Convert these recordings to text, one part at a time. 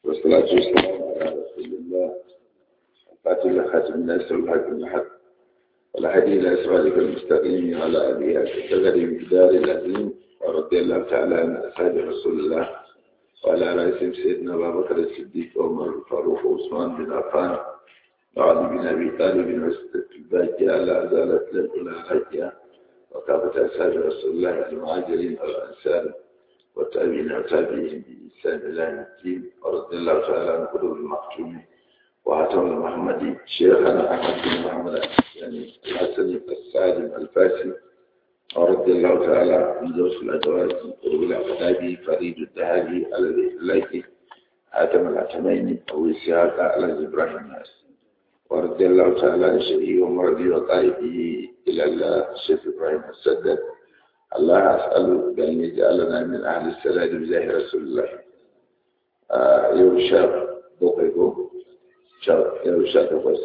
والصلاة والسلام على رسول الله الفاتح لخاتم الناس والحق الحق والهدي إلى أسوالك المستقيم على أبيها كتغري مقدار العظيم ورضي الله تعالى عن أصحاب رسول الله وعلى رئيسهم سيدنا أبا بكر الصديق وعمر الفاروق وعثمان بن عفان وعلي بن أبي طالب وسط الباقية على أزالة الأولى الهدية وكافة أصحاب رسول الله المهاجرين والأنصار والتابعين وتابعين بإحسان إلى يوم الدين ورضي الله تعالى عن قلوب المختوم وعتم المحمدي شيخنا أحمد بن محمد يعني الحسن السالم الفاسي ورضي الله تعالى عن زوج الأدوات من قلوب الأقدابي فريد الذهبي على الإحلاك حاتم العتمين أو إسحاق على إبراهيم الناس ورضي الله تعالى عن شيخه ومرضي وطائفه إلى الله الشيخ إبراهيم السدد الله أسأله بأن يجعلنا من أهل السلام بجاه رسول الله آه يوم شاب بوقيكم شاب يوم شاب تقص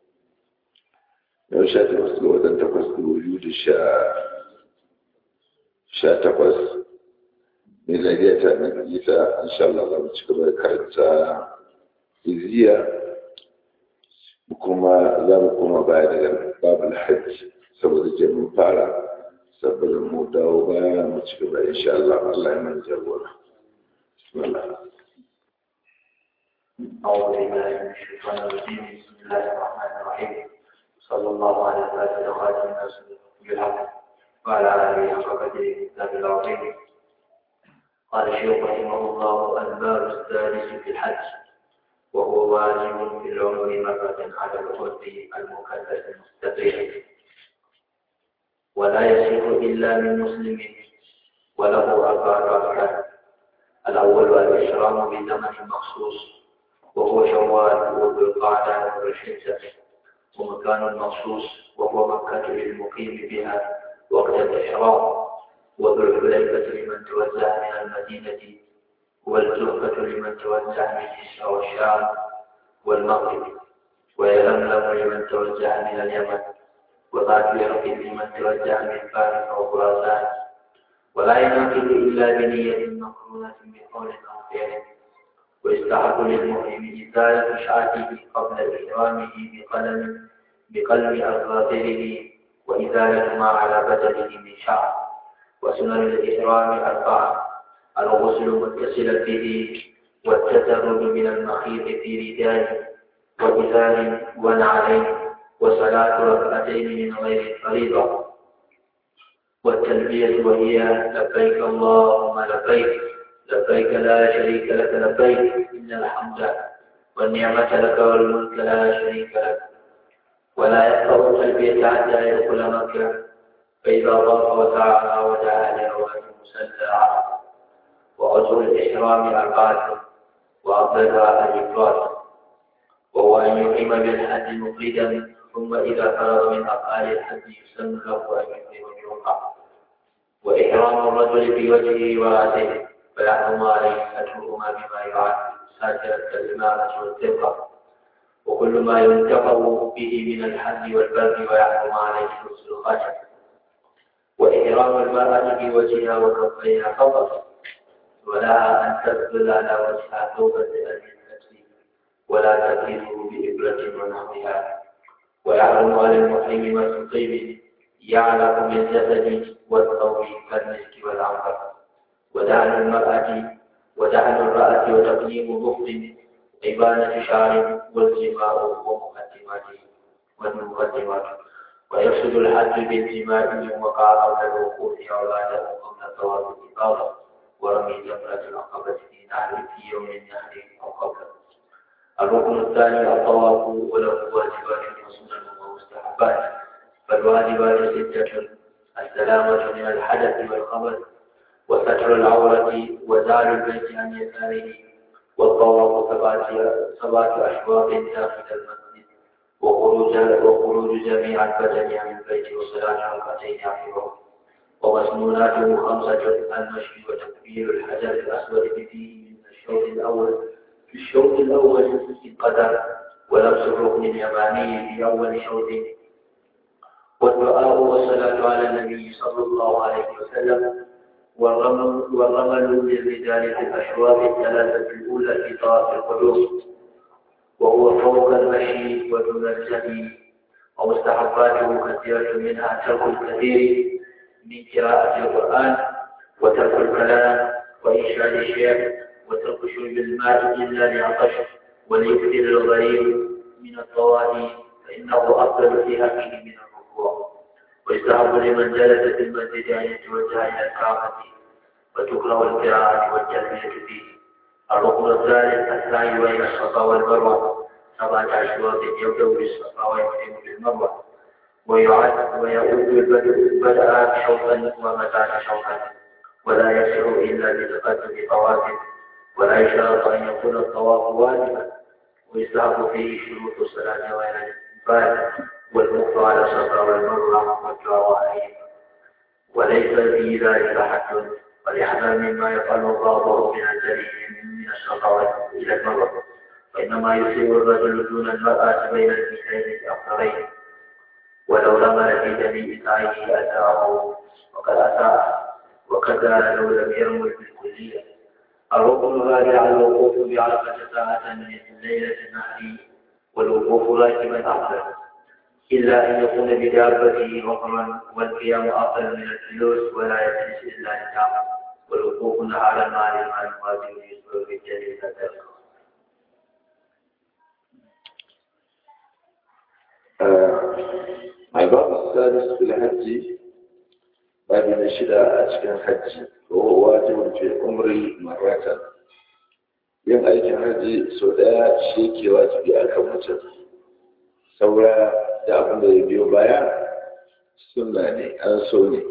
يوم شاب تقص لوطن تقص بوجود الشاء شاء تقص ميلادية من إذا إن شاء الله الله تكبر كانت إزية kuma za mu koma baya daga babul hajji saboda je mun fara saboda mu dawo baya mu ci gaba insha Allah Allah ya man jagora bismillah أعوذ بالله من الشيطان الرجيم بسم الله الرحمن الرحيم صلى الله على سيدنا خاتم الناس بالحق وعلى آله حق قدره الكتاب العظيم قال الشيخ رحمه الله الباب الثالث في الحج وهو واجب في العمر مرة على العرف المكلف المستقيم ولا يصح إلا من مسلم وله أربعة أركان الأول الإحرام بزمن مخصوص وهو شوال وذو القعدة والحجة ومكان مخصوص وهو مكة للمقيم بها وقت الإحرام وذو الحليفة لمن توزع من المدينة والزهرة لمن توزع من مصر والشام والمغرب ويلملم لمن توزع من اليمن وذات يرق لمن توزع من فارس أو خراسان ولا ينعقد إلا بنية مقرونة بقول أو فعل ويستحق للمؤمن إزالة شعته قبل إحرامه بقلم بقلم أظافره وإزالة ما على بدنه من شعر وسنن الإحرام أربعة الغسل متصلا به والتدرج من المخيط في رداء وإزار ونعلين وصلاة ركعتين من غير الفريضة والتلبية وهي لبيك اللهم لبيك لبيك لا شريك لك لبيك إن الحمد والنعمة لك والملك لا شريك لك ولا يقرأ التلبية حتى يدخل مكة فإذا ضاف وسعى ودعا لرواه مسلى وغسل الإحرام أربعة وأفضلها الإفراد وهو أن يقيم بالحج مفردا ثم إذا فرغ من أفعال الحج يسن له أن يقيم الجمعة وإحرام الرجل في وجهه ورأسه فيحرم عليه سترهما بما يعاد ساتر الكلمات والثقة وكل ما ينتفع به من الحج والبر ويحرم عليه لبس الخشب وإحرام المرأة في وجهها وكفيها فقط ولها أن تقبل على وجهها توبة الأجل ولا تكيفه بإبرة ونحوها ويحرم على المحرم ما طيب يعلق بالجسد والثوب كالمسك والعنبر ودعن المرأة ودعن المرأة وتقليم بخت إبانة شعر والجماع ومقدماته والمقدمات ويفسد الحج بالجماع من وقع قبل الوقوف أو بعده قبل طواف الإفاضة ورمي جمرة العقبة في نهر في يوم النهر أو قبله الركن الثاني الطواف وله واجبات وسنن ومستحبات فالواجبات ستة السلامة من الحدث والخبث وستر العورة وزال البيت عن يساره والطواف سبعة سبعة أشواط داخل المسجد وخروج وخروج جميع البدن عن البيت وصلاة ركعتين عقبه ومسنوناته خمسة المشي وتكبير الحجر الأسود فيه من الشوط الأول في الشوط الأول في القدر ولبس الركن اليماني في أول شوط والدعاء والصلاة على النبي صلى الله عليه وسلم والرمل والرمل للرجال في الأشواط الثلاثة الأولى في طواف القدوم وهو فوق المشي ودون الجمي ومستحباته كثيرة منها ترك الكثير من قراءة القرآن وترك الكلام وإنشاد الشعر وترك شرب الماء إلا لعطش وليكثر الغريب من الطوائف فإنه أفضل في حقه من الركوع ويستحب لمن جلس في المسجد أن يتوجه إلى الكعبة وتكره القراءة والتلبية فيه الركن الثالث السعي بين الصفا والمروة سبعة أشواط يبدأ بالصفا ويختم بالمروة ويعد ويعود البدء بدأ شوطا ومتى شوطا ولا يصح إلا بتقدم طواف ولا يشترط أن يكون الطواف واجبا ويستحب فيه شروط الصلاة وإلى الإنفاذ والمخ على الصفا والمروة والدعاء عليهما وليس في ذلك حد وليحذر مما يفعل بعضه من الجريم من الصفا إلى المروة وإنما يصيب الرجل دون المرأة بين الميلين الأخرين ولو رمى في جميع سعيه أتاه وقد أساء وكذا لو لم يرمل بالكلية الركن الرابع الوقوف بعرفة ساعة من ليلة النحر والوقوف راكبا أفضل إلا أن يكون بدابته وقرا والقيام أفضل من الجلوس ولا يجلس إلا نعم والوقوف نهارا مع الإمام واجب يسبب بالجليل ذلك الباب السادس في الحج باب نشد أشكال الحج وهو واجب في عمر مرة yin aikin hajji sau ɗaya shi ke wajibi a kan mutum saura da abin da ya biyo baya suna ne an so ne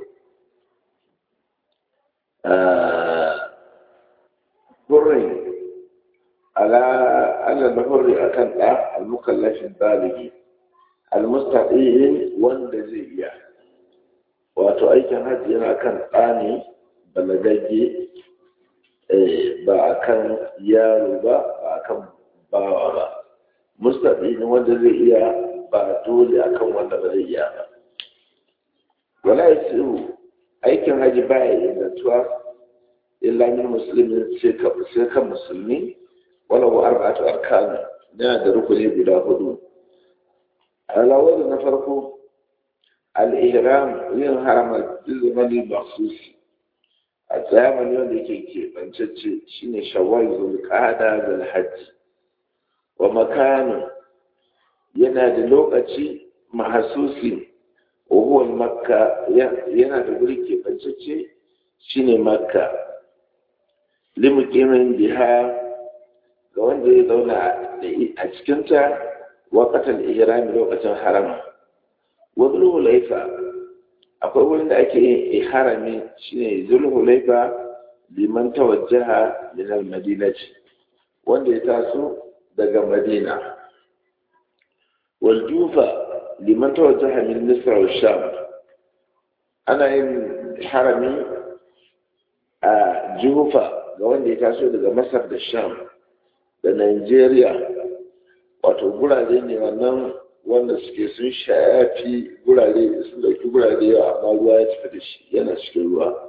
burin ala ala da hurri akan ɗa al-mukallafin baligi al-mustaqiyin wanda zai iya wato aikin hajji yana kan ɗani balagagge ba a kan yaro ba ba a kan bawa ba mustaqiyin wanda zai iya ba dole a kan wanda ba zai iya ba wala yasiru aikin hajji ba ya ingantuwa illa min muslimin sai kan musulmi wala wa arba'atu arkan yana da rukuni guda hudu alawar na farko al'ihram yin harama zamanin maksusi a zamani wanda yake keɓancacce shine shawwal zulqa'ada zal hajji wa makanin yana da lokaci mahasusi wa huwa makka yana da guri keɓancacce shine makka limukimin biha ga wanda ya zauna a cikinta waƙatar ihrami lokacin harama wani hulaifa akwai wurin da ake yin ihrami shine zulhulaifa liman tawajjaha min al-madinati wanda ya taso daga madina wal jufa liman tawajjaha min misr wa sham ana yin harami a jufa ga wanda ya taso daga masar da sham da nigeria wato gurare ne wannan wanda suke sun shafi gurare sun dauki gurare yawa amma ruwa ya tafi da shi yana cikin ruwa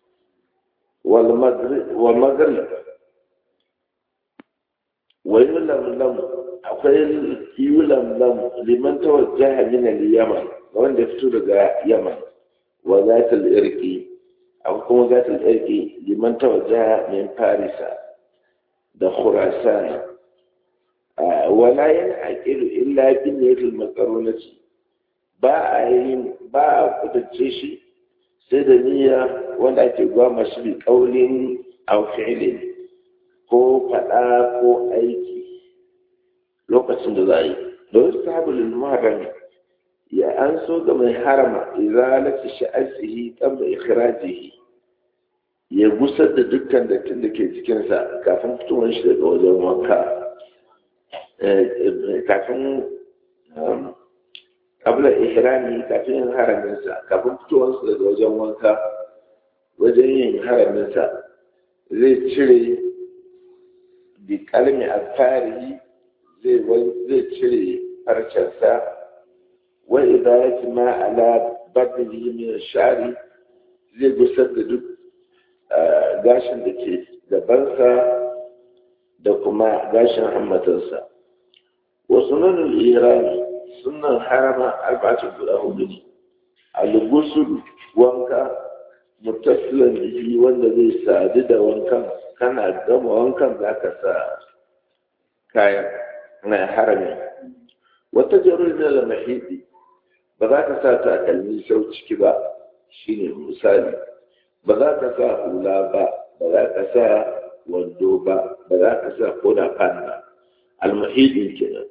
wal maghrib wa yulamlam akwai yulamlam liman tawajjaha min al-yaman wanda fito daga yaman wa zatul irqi akwai kuma zatul irqi liman tawajjaha min farisa da khurasan wala yana aƙilu illa bin yatul makarunati ba a yi ba a kudurce shi sai da niyya wanda ake gwama shi bi ƙaunin aw fi'lin ko faɗa ko aiki lokacin da za a yi don sabulul muharram ya an so ga mai harama izalati sha'asihi qabla ikhrajihi ya gusar da dukkan dattin da ke cikinsa kafin fitowar shi daga wajen wanka kafin abla ihrami kafin yin haraminsa kafin fitowarsa daga wajen wanka wajen yin haraminsa zai cire bi kalmi alfari zai cire farcensa wa idan ma ala badnihi min shari zai gusar da duk gashin da ke gabansa da kuma gashin hammatarsa wasu nanin irani sunan harama arba'atin guda hudu ne al-gusul wanka mutasilan jiki wanda zai sadu da wankan kana gama wankan za ka sa kayan na harami wata jarur na lamahidi ba za ka sa takalmi sau ciki ba shine misali ba za ka sa hula ba ba za ka sa wando ba ba za ka sa koda fan ba almahidi kenan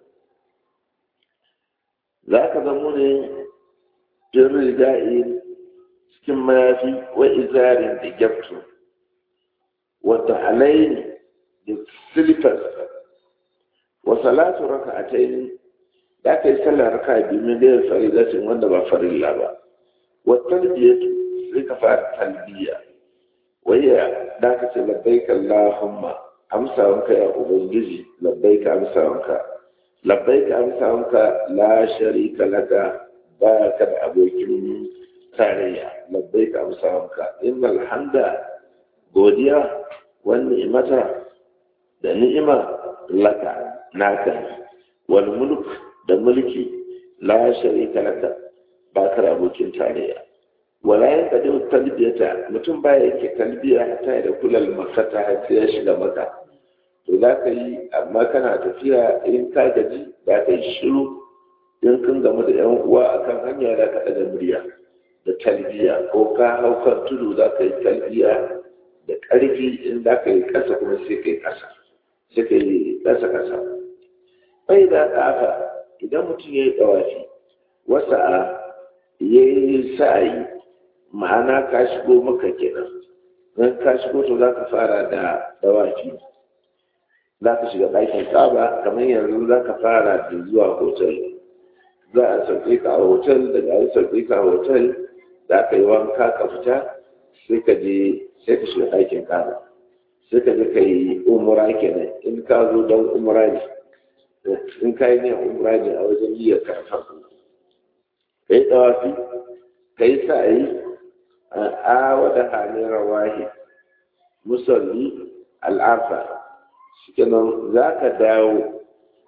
za ka zamo ne jin riga'i cikin mayafi wa izarin da gyaftu wata alaini da silifas wa salatu raka a taini da ka yi sallar raka biyu min da farilatin wanda ba farilla ba wa talbiyatu sai ka fara talbiya waya da ka ce labbaika allahumma amsawanka ya ubangiji labbaika amsawanka labbaika amsawanka la sharika laka ba ka da abokin tarayya labbaika amsawanka innal hamda godiya wan ni'mata da ni'ima laka naka wal mulk da mulki la sharika laka ba ka da abokin tarayya wala ya kadi talbiyata mutum baya yake talbiya ta da kulal makata har sai ya shiga maka to za ka yi amma kana tafiya in ka gaji za ka yi shiru in kun gamu da yan uwa akan hanya za ka ɗaga murya da talbiya ko ka hau kan tudu za ka yi talbiya da ƙarfi in za ka yi ƙasa kuma sai ka yi ƙasa sai ka yi ƙasa ƙasa bai da ƙafa idan mutum ya yi ɗawafi wasa a ya yi sa'ayi ma'ana ka shigo maka kenan don ka shigo to za ka fara da ɗawafi za ka shiga ɗakin kaba kamar yanzu za ka fara da zuwa hotel za a sauke ka a hotel daga an sauke ka a hotel za ka yi wanka ka fita sai ka je sai ka shiga ɗakin kaba sai ka je ka yi umura kenan in ka zo don umura ne in ka yi ne umura ne a wajen yi ka farko ka yi tsawafi ka yi sa'ayi a wada halin rawahi musalli al'afa shikenan za ka dawo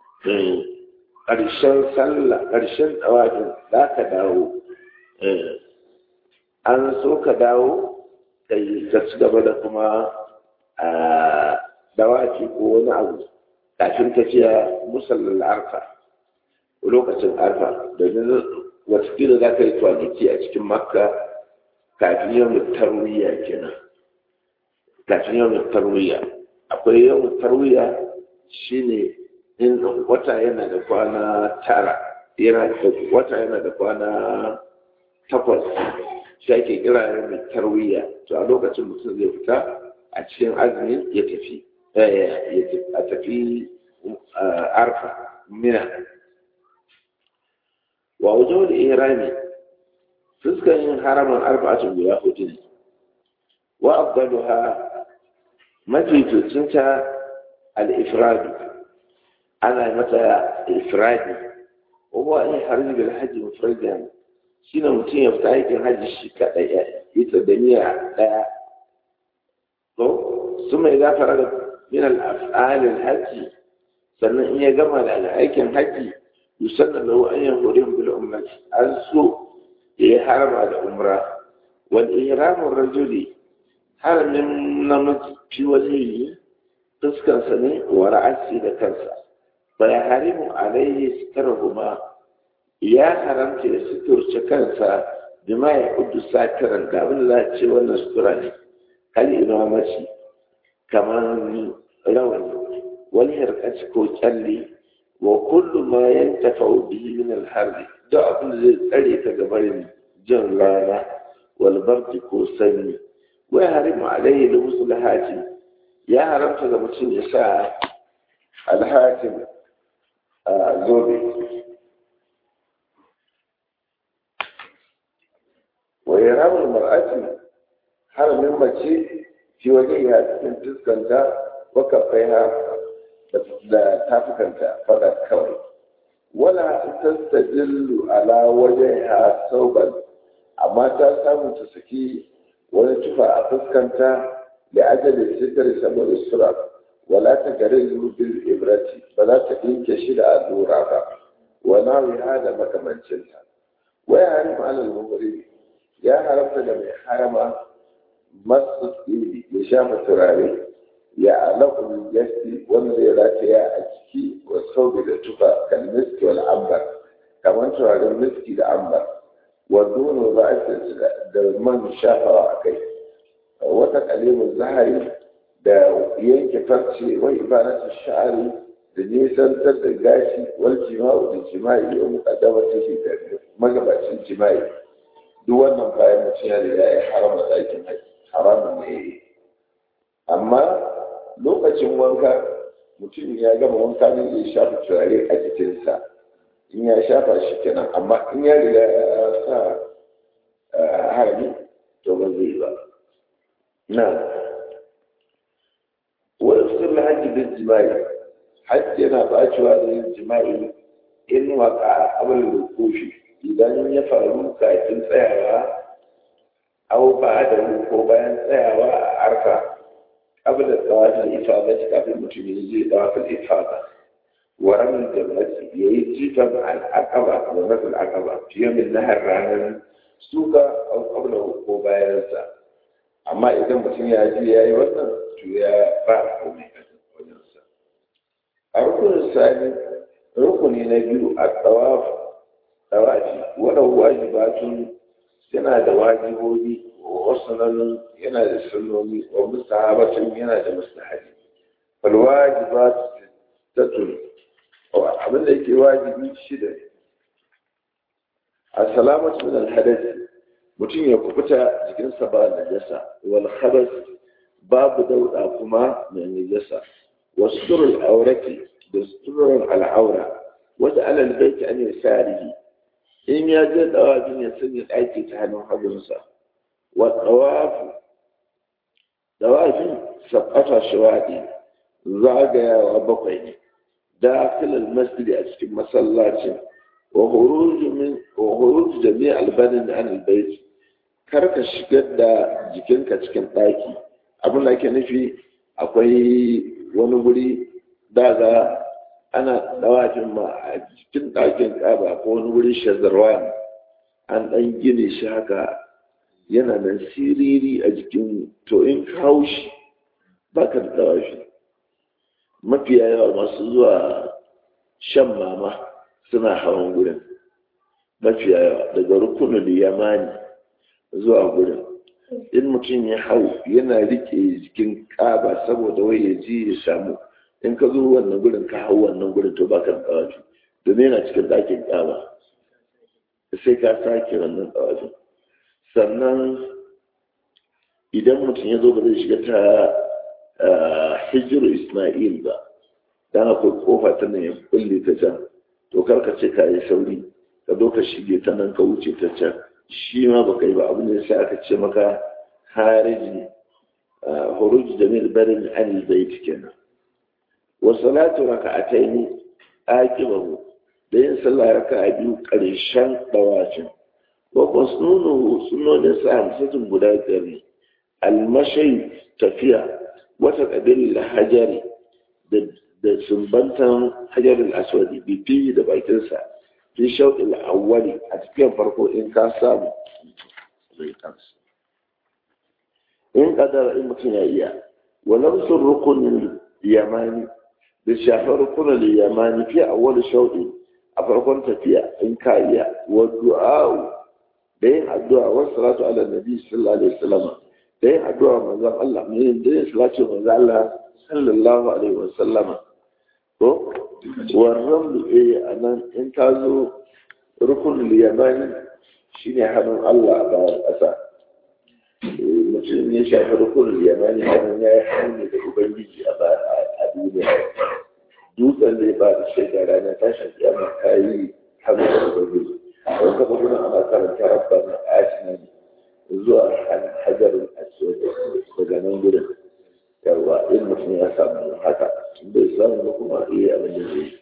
ƙarshen sallah ƙarshen tsawafin za ka dawo an so ka dawo ka yi ka ci gaba da kuma dawaci ko wani abu kafin tafiya musallin arfa lokacin arfa domin watakila za ka yi kwanaki a cikin makka kafin yau tarwiyya kenan kafin yau tarwiyya akwai yau tarwiyya shine in wata yana da kwana tara yana da wata yana da kwana takwas shi ake kira yau tarwiyya to a lokacin mutum zai fita a cikin azumin ya tafi a tafi arfa mina wa wajen da ihrami fuskar yin haramin arba'atun guda hudu ne wa afdaluha mafi tutunta al-ifradu ana mata ifradi wa in harbi bil hajji mufradan shine mutum ya fita aikin hajji shi kadai ita da niyya daya to suma idza faraga min al-af'al al-hajji sannan in ya gama da aikin hajji yusanna lahu an yahurim bil ummati an so ya harama da umra wal ihramu rajuli haramin namiji fi wajehi fuskansa ne wa ra'asi da kansa fa ya harimu alaihi sitarhuma ya haramta ya suturce kansa bima ya kudu satiran da abin da za a ce wannan sutura ne hali ina mace kamar rawani wani harkaci ko kyalli wa kullu ma yantafa bihi min al-harbi da abin da zai tsare ka gabarin jin rana wal bardi ko sanyi wai harimu alaihi lubusu lahatim ya haramta ga mutum ya sa alhatim a zobe wa yaramul mar'ati haramin mace fi wajen ya cikin fuskanta wa kafaiha da tafukanta faɗa kawai wala tastajillu ala wajhiha sauban amma ta samu ta saki wani tufa a fuskanta da ajalin sitar saboda sura wala ta gare bil ibrati ba za ta dinke shi da allura ba wala ya da makamancinta waya harim alal mubri ya haramta da mai harama masu ya shafa turare ya alaƙu yasti wanda ya rataya a ciki wa saubi da tufa kan miski wal ambar kamar turaren miski da ambar wa dono za a da man shafawa a kai wata kalimin zahari da yanke farce wai ibanatu sha'ari da nisantar da gashi wal jima'u da jima'i wa muqaddamar take da magabacin jima'i duk wannan bayan mutum ya riga ya harama ɗakin haramun ne amma lokacin wanka mutum ya gama wanka ne ya shafa turare a jikinsa in ya shafa shi kenan amma in ya riga ya sa harami to ba zai ba na wani sun hajji da jima'i hajji yana bacewa da yin jima'i in waka abin da kofi idan ya faru kafin tsayawa au ba da ko bayan tsayawa a arfa قبل الطواف الإفاضة قبل المتميزي طواف الإفاضة ورمي الجمرة يجي عن العقبة ورمي العقبة في يوم النهر عن سوكا أو قبله قبائلسا أما إذا mutum ya ji ya yi wannan to ya ba komai a wajensa a rukunin sani rukuni na biyu a tsawaf tsawafi wadda wajibatun yana da wajibobi wasu nan yana da sunnoni wa mustahabatun yana da mustahabi fal wajibat tatun abin da yake wajibi shida ne as-salamatu min al-hadath mutum ya kubuta jikinsa ba najasa wal khabath babu dauda kuma mai najasa wasturul aurati da suturul al'aura wata alal baiti an yasarihi in ya je dawajin ya sanya ɗaki ta hannun hagunsa wa tsawafu dawajin sabata shawaɗi zagayawa bakwai ne dakilar masjidi a cikin masallacin wa huruju jami'a albanin da an albaiti kar ka shigar da jikinka cikin ɗaki abin da ake nufi akwai wani wuri daga ana dawajin ma a cikin ɗakin ƙaba ko wani wurin shazarwa an ɗan gine shi haka yana nan siriri a jikin to in kawo shi ba ka da dawashi mafiya yawa masu zuwa shan mama suna hawan gurin mafiya yawa daga rukunin yamani zuwa gurin in mutum ya hau yana rike jikin ƙaba saboda wai ya ji ya samu in ka zo wannan gurin ka hau wannan gurin to baka da tsawafi domin yana cikin ɗakin ƙaba sai ka sake wannan tsawafi sannan idan mutum ya zo ba zai shiga ta hijiru ismail ba dan akwai kofa ta nan ya kulle ta can to karka ce ka yi sauri ka zo ka shige ta nan ka wuce ta can shi ma ba kai ba abu ne sai aka ce maka hariji huruj jamil barin anil bait kenan وصلاة ركعتين آكبه لين صلى ركعة بيو قريشان دواشن وقصنونه سنون سام ستن بدايتني المشي تفيا وتقبل الحجر da sumbantan hajar al'aswadi bibi da bakinsa fi shauƙi al'awwali a cikin farko in ka samu zai kansu in kadar in mutum ya iya walau sun rukunin yamani da shafar rukunan yamani fi awwal shauɗi a farkon tafiya in ka iya wa du'a da yin addu'a wa salatu ala nabi sallallahu alaihi wasallam da yin addu'a manzon Allah ne da yin salatu manzon Allah sallallahu alaihi wasallam ko wa ramlu eh anan in ka zo rukunin yamani shine hannun Allah a bayan ƙasa mutum ya shafi rukunin yamani hannun ya yi hannu da ubangiji a duniya dutsen zai ba da shaida ranar tashin kiyama ta yi hannu da ubangiji a wani kafa gudun ana karanta rabba na asina zuwa hajarin aswad daga nan gudun yawa in mutum ya samu haka bai samu ba kuma iya abin da zai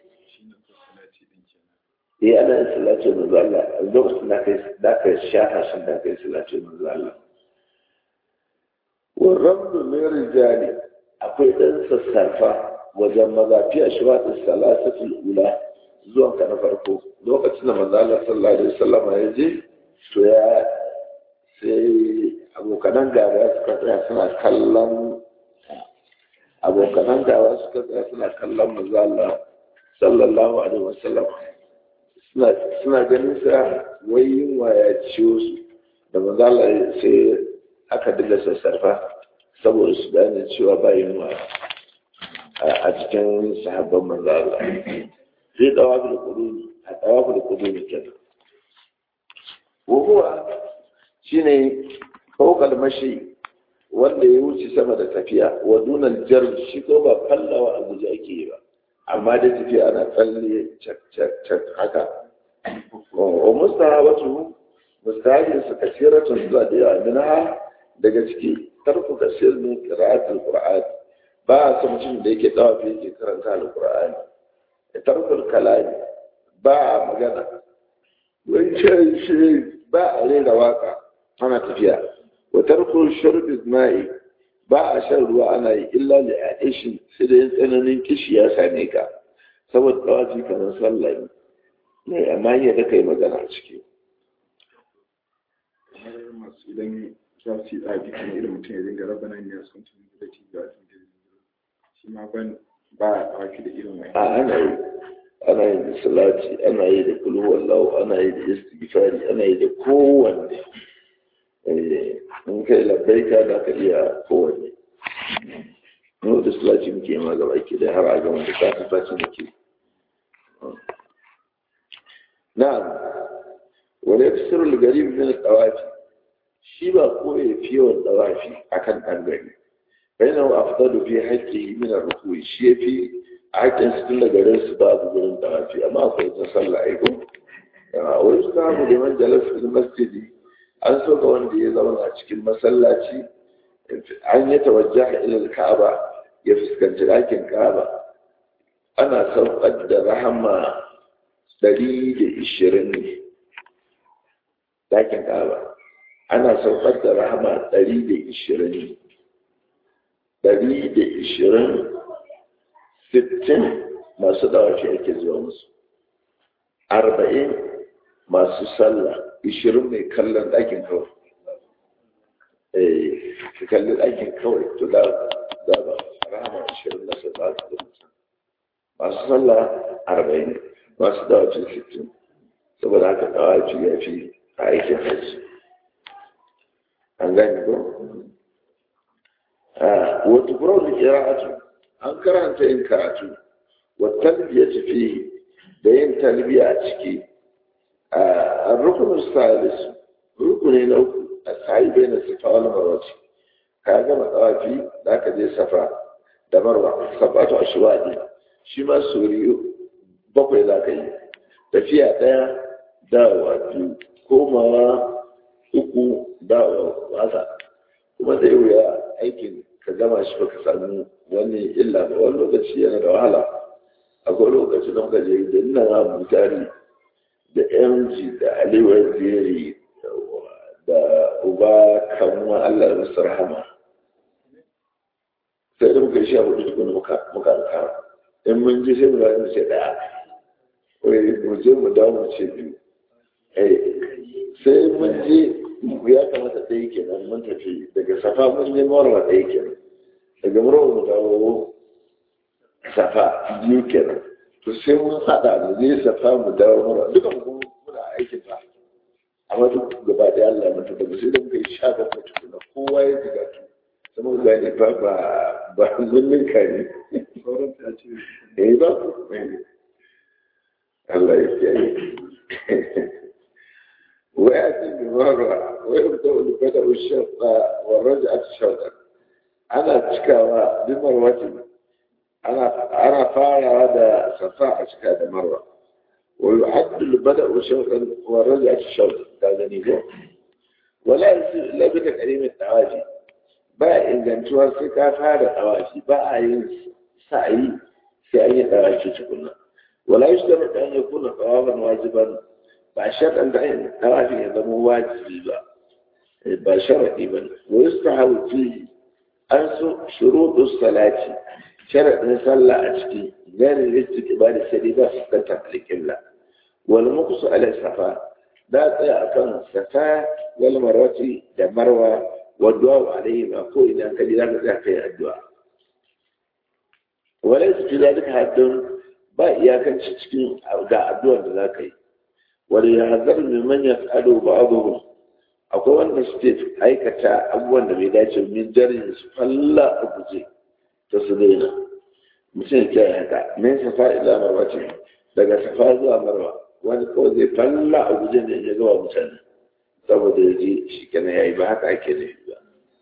yi ana yin salacin manzo Allah a lokacin da kai da kai sha hashin da kai salacin manzo Allah warramdu min rijali akwai ɗan sassafa wajen maza fi ashwaɗin salasatul ula zuwan ka na farko lokacin da manzo Allah sallallahu alaihi wasallam ya je to ya sai abokanan gaba suka tsaya suna kallon abokanan gaba suka tsaya suna kallon manzo Allah sallallahu alaihi wasallam suna suna ganin sa wai yunwa ya ciwo su da manzo Allah sai aka dinga sassarfa saboda su gane cewa ba yunwa a cikin sahabban manzo Allah zai dawa da kudumi a dawa da kudumi kenan wuhuwa shine fawqal mashi wanda ya wuce sama da tafiya wa dunal jar shi ko ba fallawa a guje ake yi ba amma da tafiya ana tsalle cak cak cak haka wa mustahabatu mustahabin su kasiratun zuwa da yawa minha daga ciki tarku kasir min qira'atul qur'an ba a san mutum da yake dawa fi yake karanta alqur'ani tarkul kalami ba a magana wancan shi ba a rera waka ana tafiya wa tarkul shurbi ma'i ba a shan ruwa ana yi illa li aishin sai da yin tsananin kishi ya same ka saboda dawaci kamar sallah ne amma yi da kai magana a ciki masu idan za su yi tsaji kan irin mutum ya dinga raba nan ya sun tuni da ci ga shi ma ban ba a ɗauki da irin wani a ana yi ana yi da salati ana yi da kulu wallahu ana yi da istighfari ana yi da kowanne in kai labbaika za ka iya kowanne mu da salati muke ma gaba ke da har a gama da kafin faci muke na'am wani yafsir al-garib min al-tawafi shi ba ko ya fi yawan tawafi akan ɗan gari bainahu afdalu fi haqqihi min ar-ruku'i shi yafi a haƙƙin su tun da garin su babu gurin tawafi amma akwai ta sallah ai ko a wani su samu da man jalas fil masjidi an so ga wanda ya zauna a cikin masallaci an yi tawajjaha ila ka'aba ya fuskanci ɗakin ka'aba ana saukar da rahama ɗari da ishirin ne ɗakin ka'aba ana saukar da rahama ɗari da ishirin ne ɗari da ishirin sittin masu dawafi ake zuwa musu arba'in masu sallah ishirin mai kallon ɗakin kawai eh ka kalli ɗakin kawai to da da ba rahama ishirin na sa ba su masu sallah arba'in masu dawafi sittin saboda haka dawafi ya fi a aikin hajji an gani ko wata kurar da kira'atu an karanta yin karatu wa talbiya tafi da yin talbiya a ciki a rukunin salis rukuni na uku a sayi bai na safa wani marwaci ka gama tsawafi da aka je safa da marwa sabatu a shiwaɗi shi ma suriyo bakwai za ka yi tafiya ɗaya dawa biyu komawa uku dawa wasa kuma zai wuya aikin ka gama shi baka samu wani illa ba wani lokaci yana da wahala akwai lokaci da muka je da ina na mutari da mg da aliwar zeri da uba kamuwa allah musu rahama sai da muka yi sha hudu tukuna muka alkara in mun je sai mu zai mu ce daya wai mu je mu dawo mu ce biyu sai mun je ya kamata ɗaya kenan mun tafi daga safa mun je marwa ɗaya kenan daga marwa mu dawo safa biyu kenan to sai mun haɗa da zai safa mu dawo marwa duka mu muna aikin ba amma duk gaba da Allah mun tafi sai da muka yi sha bakwai tukuna kowa ya jiga tu sama ga ne ba ba ba mun ninka ne sauran ta ce eh ba Allah ya kiyaye ويأتي بمرة ويبدأ البدء الشوط والرجعة شوطا أنا تشكى بمروة أنا أنا فارع هذا صفاء تشكى بمرة ويعد البدء شوطا والرجعة شوطا هذا نيجو ولا يصير إلا بتكريم التواجي با إن كان شوى سكا هذا التواجي با أين سعي في أي تواجي تكون ولا يشترط أن يكون طوافا واجبا ba sharɗan da ayin tawafi ya zama wajibi ba ba sharaɗi ba ne wa yusta hauti an so shuruɗu salati sharaɗin sallah a ciki gani listik ibada sai ba su kanta alƙibla wal muqsu ala safa da tsaya akan safa wal marwati da marwa wa du'a alaihi ma ko idan ka ji za ka tsaya kai addu'a wala su ji duka haddun ba iyakanci cikin ga addu'ar da za ka yi wani ya hazar mai manyan ado ba abubuwan akwai wanda suke aikata abubuwan da bai dace min jarin su falla a guje ta su daina mutum ya yi haka min safa ila marwa ce daga safa zuwa marwa wani kawai zai falla a guje ne ya gawa mutane saboda ya ji shi kenan ya yi ba haka ake nufi ba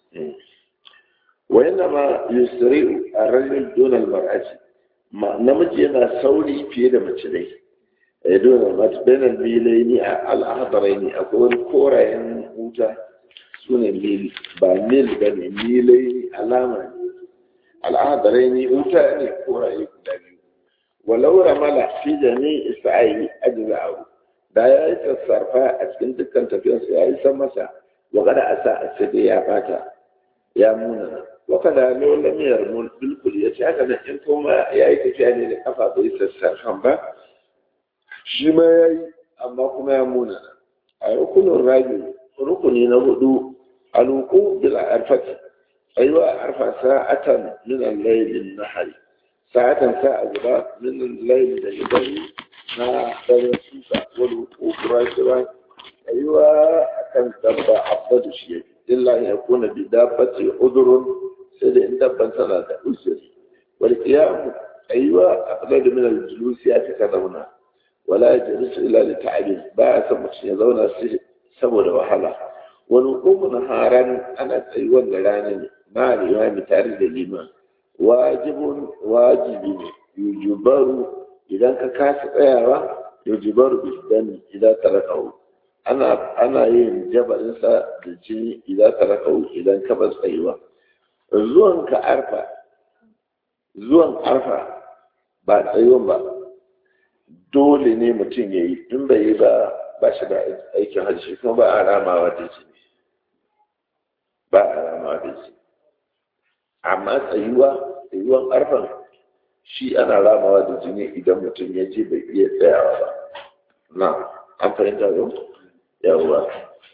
وإنما يسرع الرجل دون المرأة ما نمجي yana sauri fiye da mace dai eh dole mace bainal milaini al-ahdaraini akwai wani korayen wuta sune mil ba mil bane milaini alama ne al-ahdaraini wuta ne koraye guda biyu walau ramala fi jami'i sa'i ajza'u da ya yi sassarfa a cikin dukkan tafiyarsa ya yi san masa wa kada asa a sai ya bata ya muna wakada ne wanda miyar mun bilkul ya ce haka nan in kuma ya yi tafiya ne da kafa bai sassarfan ba shi ma ya yi amma kuma ya muna a rukunin rabi rukuni na hudu aluku bil arfati aiwa arfa sa'atan min al-layl nahari sa'atan sa'a guda min al-layl da gidari na dare suka wal wuquf rashiran aiwa akan dabba abadu shi illa ya kuna bi dabbati udurun sai da in dabban tana da usuri wal qiyam aywa aqlad min al julus ya ta zauna wala yajlis illa li ta'ab ba san mutum ya zauna saboda wahala wal qum naharan ana tsayuwan da rana ne ma al tare da liman wajibun wajibi ne yujubaru idan ka kasa tsayawa yujubaru bidan idan tarakahu ana ana yin jabarinsa da jini idan ka raka idan ka bar tsayuwa zuwan ka arfa zuwan arfa ba tsayuwan ba dole ne mutum ya yi in bai yi ba ba shi da aikin hajji kuma ba a ramawa da jini ba a ramawa da jini amma tsayuwa tsayuwan arfan shi ana ramawa da jini idan mutum ya je bai iya tsayawa ba na an fahimta yau yawwa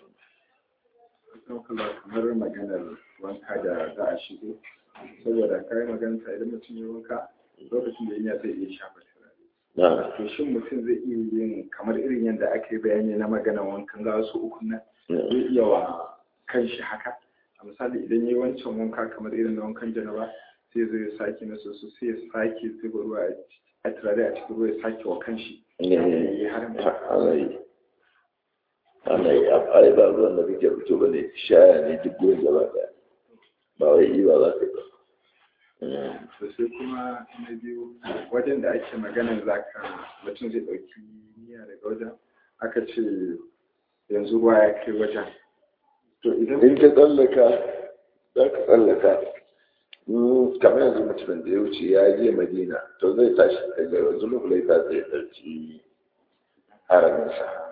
kamar maganar wanka da za a shigo saboda kayan maganta idan mutum ya wanka lokacin da yana zai iya shafa turare to shin mutum zai iya yin kamar irin yadda aka yi bayani na maganar wankan ga wasu uku nan zai iya wa kanshi haka a misali idan yi wancan wanka kamar irin na wankan janaba sai zai sake na soso sai ya sake zuba ruwa a turare a cikin ruwa ya sake wa kanshi ana yi ana yi ai ba ruwan da kake fito ba ne shaya ne duk gurin gaba daya ba wai yi ba za ka yi ba to sai kuma na biyu wajen da ake maganar zaka mutum zai ɗauki niyya daga wajen aka ce yanzu ruwa ya kai wajen to idan in ka tsallaka za ka tsallaka kamar yanzu mutumin da ya wuce ya je madina to zai tashi daga zulufulaita zai ɗauki haraminsa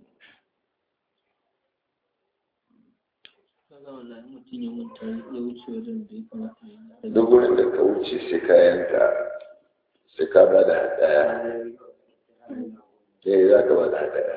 duk wurin da ka wuce sai kayanka sai ka ba da hadaya ne za ka ba da hadaya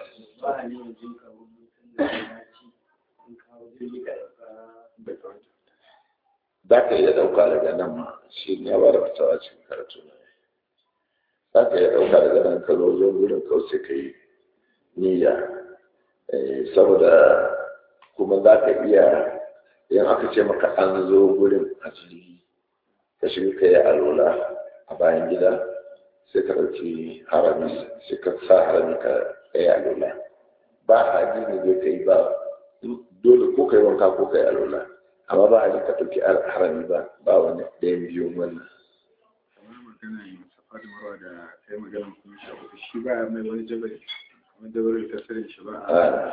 za ka iya ɗauka daga nan ma shi ne ya ba da fitawa cikin karatu na za ka iya ɗauka daga nan ka zo zo wurin kawai sai ka yi niyya saboda kuma za ka iya in aka ce maka an zo gurin a jirgi ka shiga ka yi alola a bayan gida sai ka ɗauki harami sai ka sa harami ka yi alola ba a ne zai ka yi ba dole ko ka yi wanka ko ka yi alola amma ba a yi ka ɗauki harami ba ba wani ɗayan biyun wannan kamar magana safa da marwa da kai magana kuma shafi shi ba mai wani jabari kamar jabari ta sirrin shi ba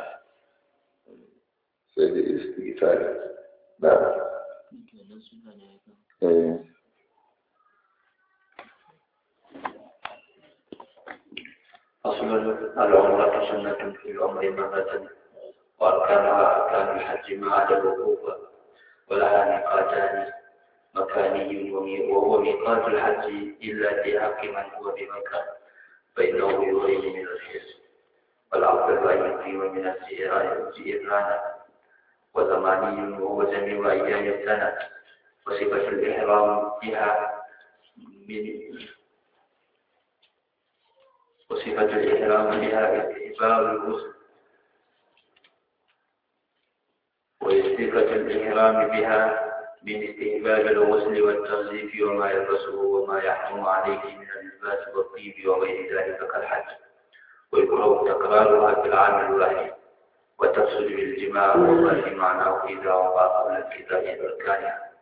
sai da istighfar na eh أصل العمرة سنة في العمر مرة وأركانها أركان الحج ما عدا الوقوف ولها ميقاتان مكاني وهو ميقات الحج إلا في حق من هو بمكة فإنه يغيب من الحج والأفضل أن يقيم من الجيران وزماني وهو جميع أيام السنة وصفة الإحرام بها من وصفة الإحرام بها استحباب الغسل وصفة الإحرام بها من استحباب الغسل والتنظيف وما يلبسه وما يحرم عليه من اللباس والطيب وغير ذلك كالحج ويكره تكرارها في العام الواحد وتفسد بالجماع وما في معناه إذا وقع قبل انقضاء أركانها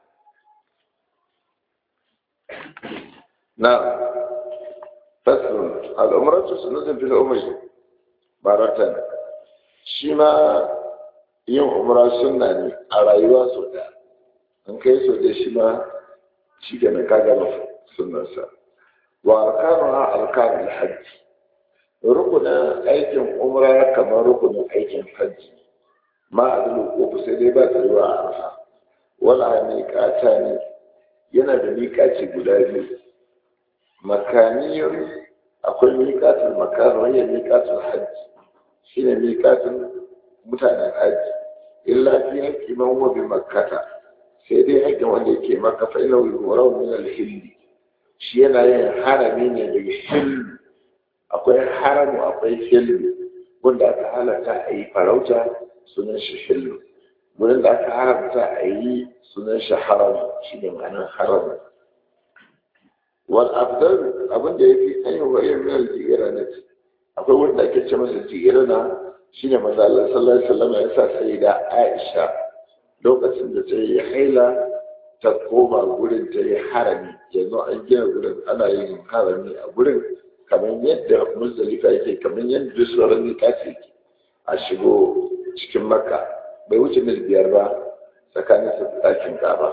نعم فصل الأمرة سنة في الأمر مرة شما yin umra sunna ne a rayuwa sau da an kai sau da shi ma shi ke na kagama sunnarsa wa arkanu ha alkanun hajji rukunin aikin umra kamar rukunin aikin hajji ma a ko sai dai ba ta zuwa a arfa wala miƙata ne yana da miƙaci guda biyu makaniyar akwai miƙatin makan wani miƙatin hajji shi ne miƙatin mutanen hajji illa fi haƙƙi man wa bi makkata sai dai haƙƙin wanda yake maka fa ina yurau min al-hilli shi yana yin harami ne daga hillu akwai haramu akwai hillu wanda aka halatta a yi farauta sunan shi hillu wurin da aka haramta a yi sunan shi haram shi ne ma'anar haram wal afdal abin da yafi an yi wa yin mil ji'irana akwai wanda ake ce masa ji'irana shi ne maza Allah sallallahu alaihi wasallam ya sa sai da Aisha lokacin da ta yi haila ta koma gurin ta yi harami yanzu an gina gurin ana yin harami a gurin kamar yadda muzdalifa yake kamar yadda sauran mikati yake a shigo cikin makka bai wuce mil biyar ba tsakanin su ɗakin gaba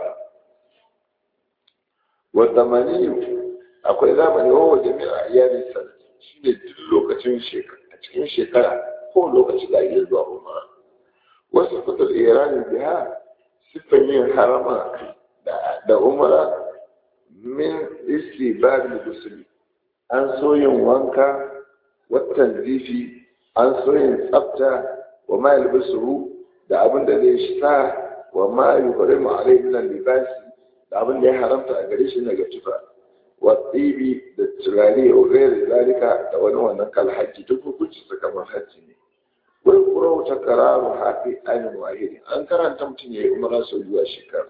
wanda maniyu akwai zamani wa wajen mai a iyalin sa shi ne duk lokacin a cikin shekara ko lokaci da iya zuwa umara wasu fitar iranin biya siffan yin harama da umara min isti babin gusuli an so yin wanka watan zifi an so yin tsafta wa ma yalbasuhu da abin da zai sa wa ma yuhrimu alayhi min libasi da abin da ya haramta a gare shi daga tufa wa tsibi da turare wa gairi zalika da wani wannan kal hajji duk hukunci su kamar hajji ne wai kura wata kararu hafi ainihin wahidi an karanta mutum ya yi umara sau zuwa shekara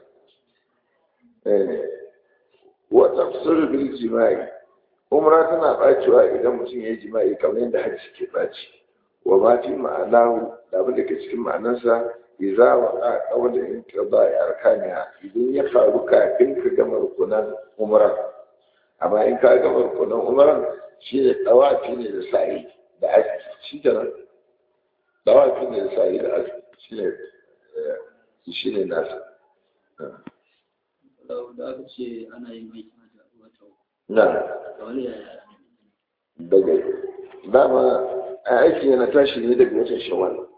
wata fusur bil jima'i umra tana bacewa idan mutum ya yi jima'i kamar yadda hajji ke baci wa ma fi ma'anahu da abin da ke cikin ma'anarsa idza wa qawla in qada arkaniha idan ya faru kafin ka gama rukunan umra amma in ka gama rukunan umran shi ne tawafi ne da sa'i da aski shi kenan tawafi ne da sa'i da aski shi ne shi ne nasa da aka ce ana yin aikin hajji a wata na da wani yaya daga dama a aiki yana tashi ne daga watan shawwal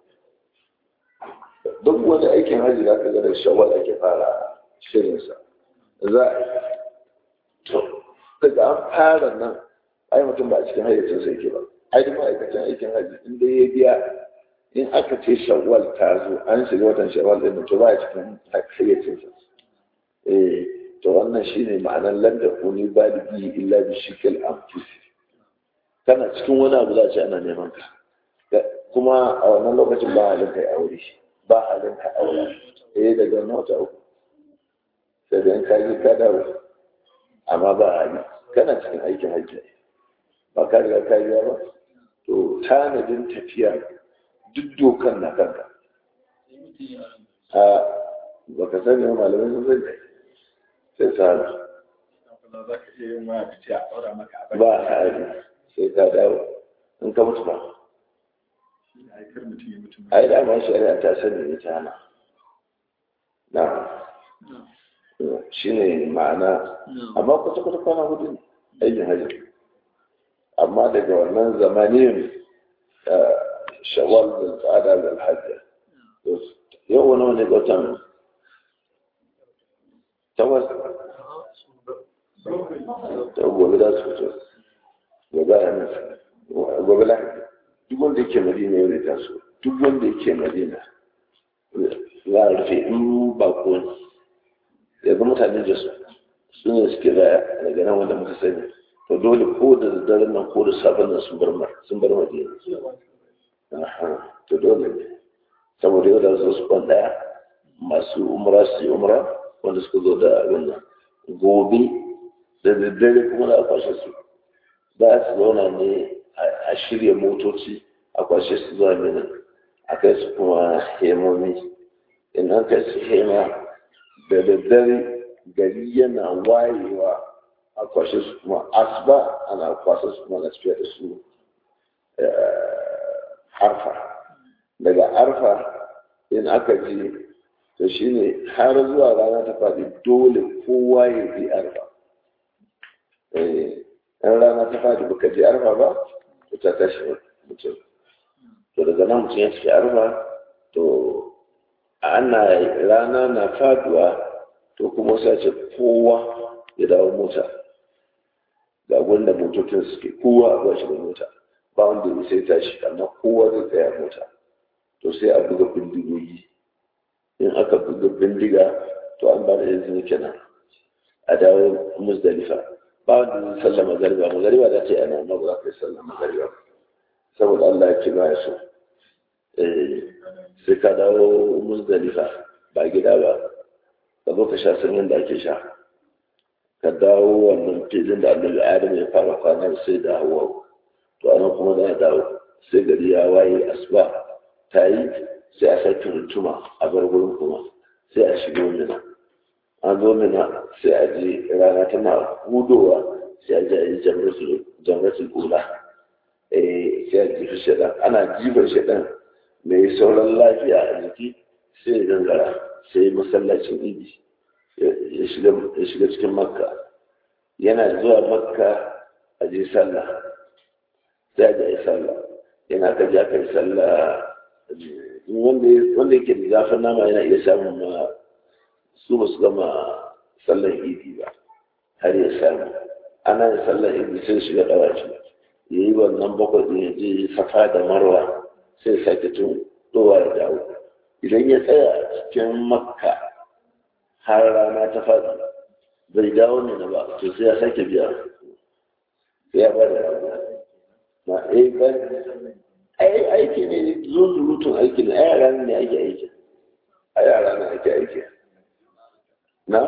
duk wani aikin hajji da aka ga da shawwal ake fara shirinsa za a yi to daga an fara nan ai mutum ba a cikin hayyacin sai ke ba ai duk ma'aikacin aikin hajji in dai ya biya in aka ce shawwal ta zo an shiga watan shawwal din to ba a cikin hayyacin sa eh to wannan shine ma'anar lam takuni baligi illa bi shikil anfusi kana cikin wani abu za a ce ana neman ka kuma a wannan lokacin ba halin kai aure ba halin ka aure eh daga mota uku sai da ka yi ka dawo amma ba hali kana cikin aikin hajji ba ka riga ka yi ba to tanadin tafiya duk dokan na kanka a baka sani wa malamai sun sani sai sa za ka iya yin waya ka ce a ɗaura maka a ba hali sai ka dawo in ka mutu ba aikar mutum ya mutum ai da ma shari'a ta sani ne ta hana na shi ne ma'ana amma kwata kwata kwana hudu ne aikin hajji amma daga wannan zamanin shawal da tsada da alhaji yau wani wani watan takwas ta gobe za su fito gobe a nan gobe lahadi duk wanda yake madina yau da taso duk wanda yake madina za a rufe in bako ne yanzu mutane da su su ne suke da daga nan wanda muka sani to dole ko da daren nan ko da sabon nan sun bar mar sun bar madina to dole ne saboda yau da su su kwan daya masu umra su yi umra wanda suka zo da wannan gobe da daddare kuma da kwashe su za su zauna ne a shirya motoci a kwashe su zuwa mina a kai su kuma hemomi in an kai su hema da daddare gari yana wayewa a kwashe su kuma asuba ana kwashe su kuma na tafiya da su arfa daga arfa in aka ji to shine har zuwa rana ta faɗi dole kowa ya bi arfa in rana ta faɗi baka je arfa ba to ta tashi mutum to daga nan mutum ya tafi arfa to ana rana na faduwa to kuma sai ce kowa ya dawo mota ga wanda motocin suke kowa a bashi da mota ba wanda ya sai tashi amma kowa zai tsaya mota to sai a buga bindigogi in aka buga bindiga to an ba da izini kenan a dawo musdalifa ba wanda zai sallah magariba magariba za ta yi ana amma ba za ka yi sallah magariba saboda Allah ya ce ba ya so sai ka dawo musdalifa ba gida ba ka zo ka sha sanyin da ake sha ka dawo wannan filin da annabi adam ya fara kwanan sai da hawa to anan kuma za a dawo sai gari ya waye asuba ta yi sai a sake rutuma a bar gurin kuma sai a shigo mina an zo mina sai a je rana tana hudowa sai a je a yi jamratul kula sai a jifi shaɗan ana jifar shaɗan mai sauran lafiya a jiki sai ya gangara sai masallacin idi ya shiga cikin makka yana zuwa makka a je sallah sai a je sallah yana ka ja kai sallah wanda yake da zafin nama yana iya samun ma su ba su gama sallar idi ba har ya samu ana yin sallar idi sai shiga ɗawaci ya yi wannan bakwai ɗin ya je safa da marwa sai sake tun dowa ya dawo idan ya tsaya cikin makka har rana ta faɗi bai dawo ne na ba to sai ya sake biya sai ya bada rago na eh ba ai aiki ne zuzurutun aiki ne a yara ne ake aiki a yara ne ake aiki na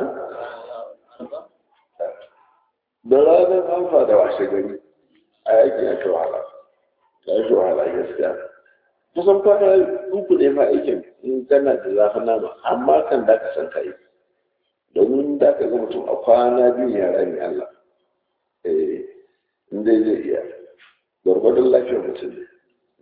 da ranar amfa da washe gari a yaki ya kai wahala ya shi wahala gaskiya kusan kwana uku ne ma aikin in kana da zafin nama amma kan da ka san ka yi domin da ka ga mutum a kwana biyu ya rami Allah eh in dai zai iya gwargwadon lafiyar mutum ne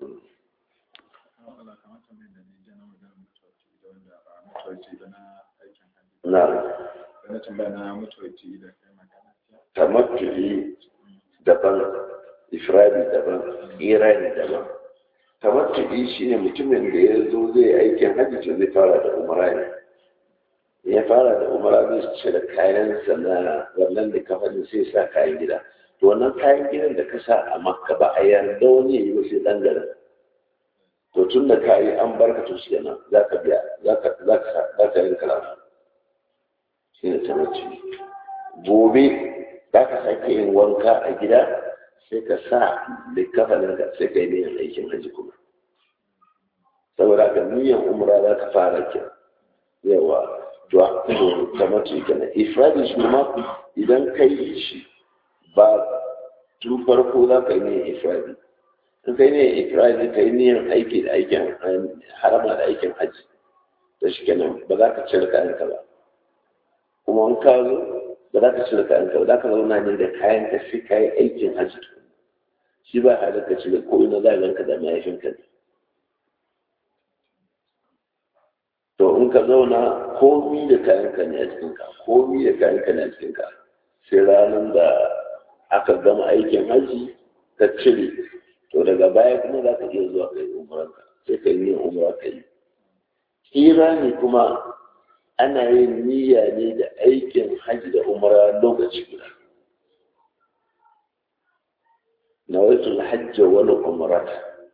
na na tambaya na mutuwaci da kai magana tamattu'i daban ifradi daban irani daban tamattu'i shine mutumin da ya zo zai aikin hajji zai fara da umara ne ya fara da umara zai cire kayansa na wannan da kafanin sai sa kayan gida to wannan kayan gidan da ka sa a makka ba a yarda wani ya yi ba sai dan garin to tun da ka yi an barka to shi nan za ka biya za ka yi karatu shi ne tamattu'i gobe za ka sake yin wanka a gida sai ka sa likafanin ka sai ka yi niyan aikin haji kuma saboda ka niyan umra za ka fara ke yawa to da mace kenan ifradi shi ma idan ka yi shi ba tun farko za ka yi niyan ifradi in ka yi niyan ifradi ka yi niyan aiki da aikin harama da aikin haji da shi kenan ba za ka cire kayanka ba kuma in ka zo ba za ka cire kayan ka ba za ka zauna ne da kayan ka sai ka yi aikin hajji shi ba halin ka cire ko ina za ka da mahaifinka ne to in ka zauna komi da kayan ka ne a cikin ka komi da kayan ka ne a cikin ka sai ranar da aka gama aikin hajji ka cire to daga baya kuma za ka iya zuwa kai umaranka sai ka yi umra ka yi tsira ne kuma ana yin niyya ne da aikin hajji da umara lokaci guda nawaitul hajja wani umrata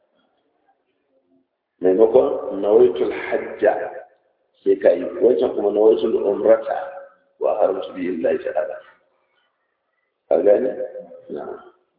maimakon nawaitul hajja sai ka yi wancan kuma nawaitul umrata wa haramtu bi illahi ta'ala ka gane na'am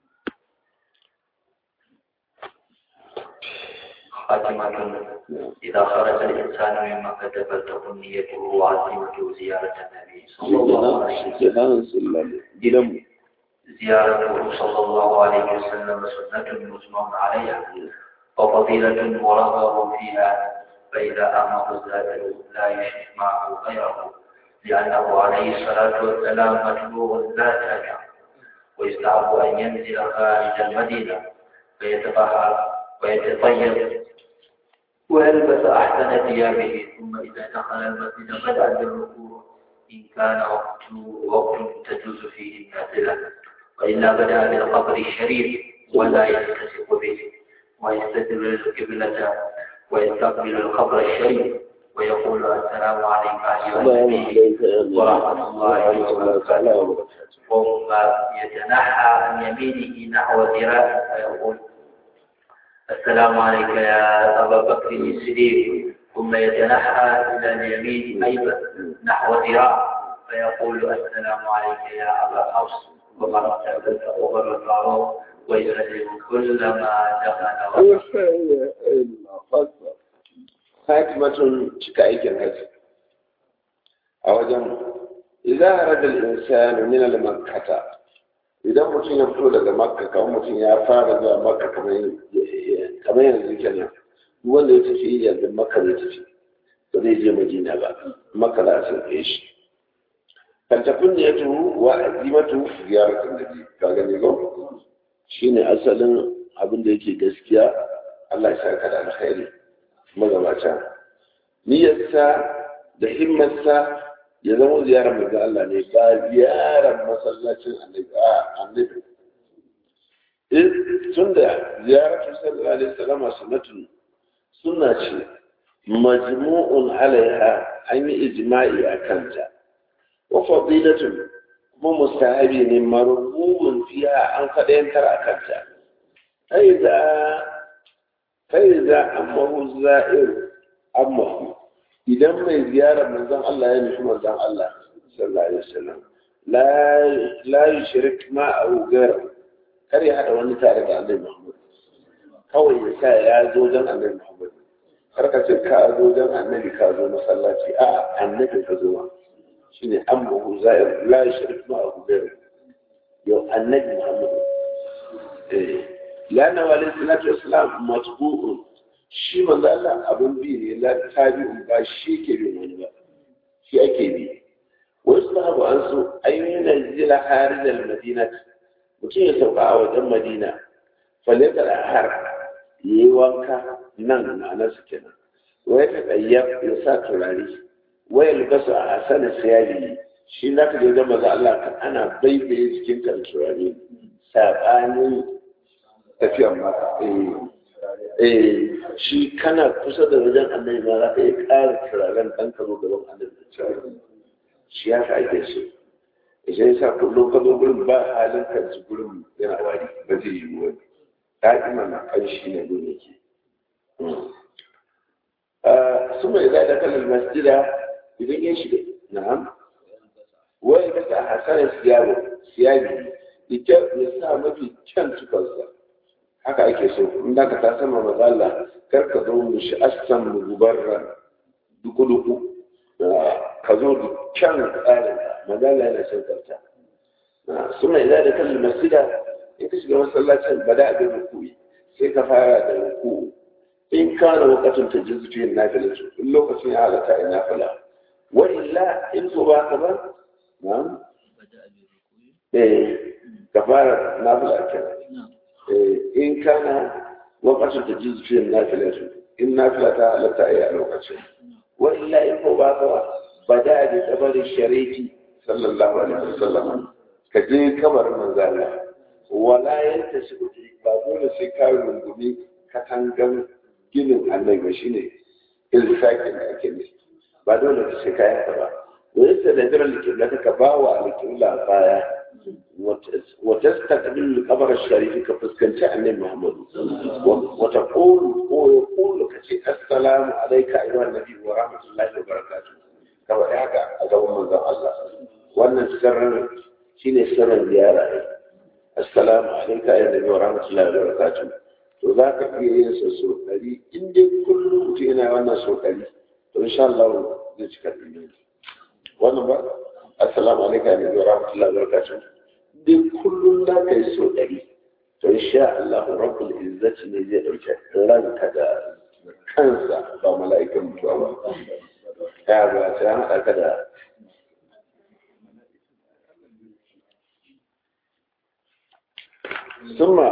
خاتمة إذا خرج الإنسان من مكة فلتكن نيته وعزيمته زيارة النبي صلى الله عليه وسلم kenan sallallahu gidanmu زيارته صلى الله عليه وسلم سنة مجمع عليها وفضيلة مرغب فيها فإذا أمر الزائر لا يشرك معه غيره لأنه عليه الصلاة والسلام مجبور لا تاجر ويستحب أن ينزل خارج المدينة فيتطهر ويتطيب ويلبس أحسن ثيابه ثم إذا دخل المسجد بدأ بالركوع إن كان وقت وقت تجوز فيه النافلة وإلا بدأ بالقبر الشريف ولا يلتصق به ويستدبر القبلة ويستقبل القبر الشريف ويقول السلام عليك أيها السلام النبي عليك يا نبي ورحمة الله وبركاته وبركاته ثم يتنحى عن يمينه نحو ذراع فيقول السلام عليك يا أبا بكر الصديق ثم يتنحى إلى اليمين أيضا نحو ذراع فيقول السلام عليك يا أبا حفص وقد تأكلت أغر الفاروق ويسلم كلما دخل وقت خاتمة cika aikin haji a wajen idan arada al-insanu min al-makkata idan mutum ya fito daga makka kamar mutum ya fara zuwa makka kamar kamar yanzu kenan duk wanda ya tafi yanzu makka zai tafi ba zai je madina ba makka za a sauke shi faltafin ne ya tuhu wa azimatu ziyaratun nabi ka gani ko shine asalin abin da yake gaskiya Allah ya saka da alkhairi magabata niyyarsa da himmarsa ya zama ziyarar manzo Allah ne ba ziyarar masallacin annabi a annabi in tunda ziyaratu sallallahu alaihi wasallam sunnatun sunna ce majmu'un alaiha an yi ijma'i a kanta wa fadilatun kuma mustahabi ne marhubun fiha an fadayantar a kanta ai da فإذا أمه الزائر أمه إذا ما زيارة من ذن الله يعني من ذن الله صلى الله عليه وسلم لا لا يشرك ما أو غيره كري هذا وأن تعرف عن محمد kawai ya sa ya zo don annabi Muhammad kar ka ce ka zo don annabi ka zo masallaci a annabi ka zo ma shine amru zair la yushrik ma abu ghayr yau annabi Muhammad eh لأنه عليه الصلاة والسلام مطبوع shi manzo Allah abun bi ne la tabi'un ba shi ke bin wani ba shi ake bi wasu sahabu an so ayyuna zila harij al-madina mutum ya sauka a wajen madina falaka al-har yayi wanka nan ma'anar su kenan waya ta qayyab ya sa turare waya libasa a asana siyali shi zaka ga manzo Allah kan ana baibaye cikin kan turare sabanin tafiyar maka eh shi kana kusa da wajen annabi ma za ka iya ƙara turaren ɗan ka zo gaban annabi da turaren shi ya ka ake so idan ya sa kullum ka zo gurin ba halin ka ji gurin yana wari ba zai yi wani da'ima na ƙanshi ne gurin yake su mai zai da kalar masjida idan ya shiga na'am wai ka sa hasanar siyabi siyabi ya sa mafi kyan tukansa haka ake so in da ka ta sama matsala kar ka zo mu shi asan mu gubarra duku duku ka zo da kyan tsarin matsala yana son karta suna idan da kan masjida in ka shiga masallacin bada abin rukui sai ka fara da ruku in kana lokacin ta jizu fiye na filin in lokacin ya halatta in na fila wa illa in ko ba ka ba na'am eh ka fara na fila kenan in kana lokacin da jizu fiye na filin in na fila ta halatta a yi a lokacin wa illa in ko ba ka ba bada da tsabarin shariki sallallahu alaihi wasallam ka je kamar manzala wala yanta shi ba dole sai ka rungumi katangan ginin annabi shine ilfakin da ake nufi ba dole ka ce kayan ka ba wani sai da jiran likilla ka ba wa likilla baya wata takbil kabar sharifi ka fuskanci annabi muhammadu wata qulu ko ya qulu ka ce assalamu alayka ayyuhan nabi wa rahmatullahi wa barakatuh ka faɗi haka a gaban manzon Allah wannan sirrin shine sirrin ziyara assalamu alayka ayyuhan nabi wa rahmatullahi wa barakatuh to za ka iya yin sa so ɗari in dai kullum mutum yana wannan so ɗari to insha Allah zai cika ɗari wannan ba assalamu alaikum ya nabi wa rahmatullahi wa barakatuh dai kullum za ka yi so ɗari to insha Allah rabbul izzati ne zai ɗauke ranka da kansa ba mala'ikan mutuwa ba ya ba sai an haɗa ka da summa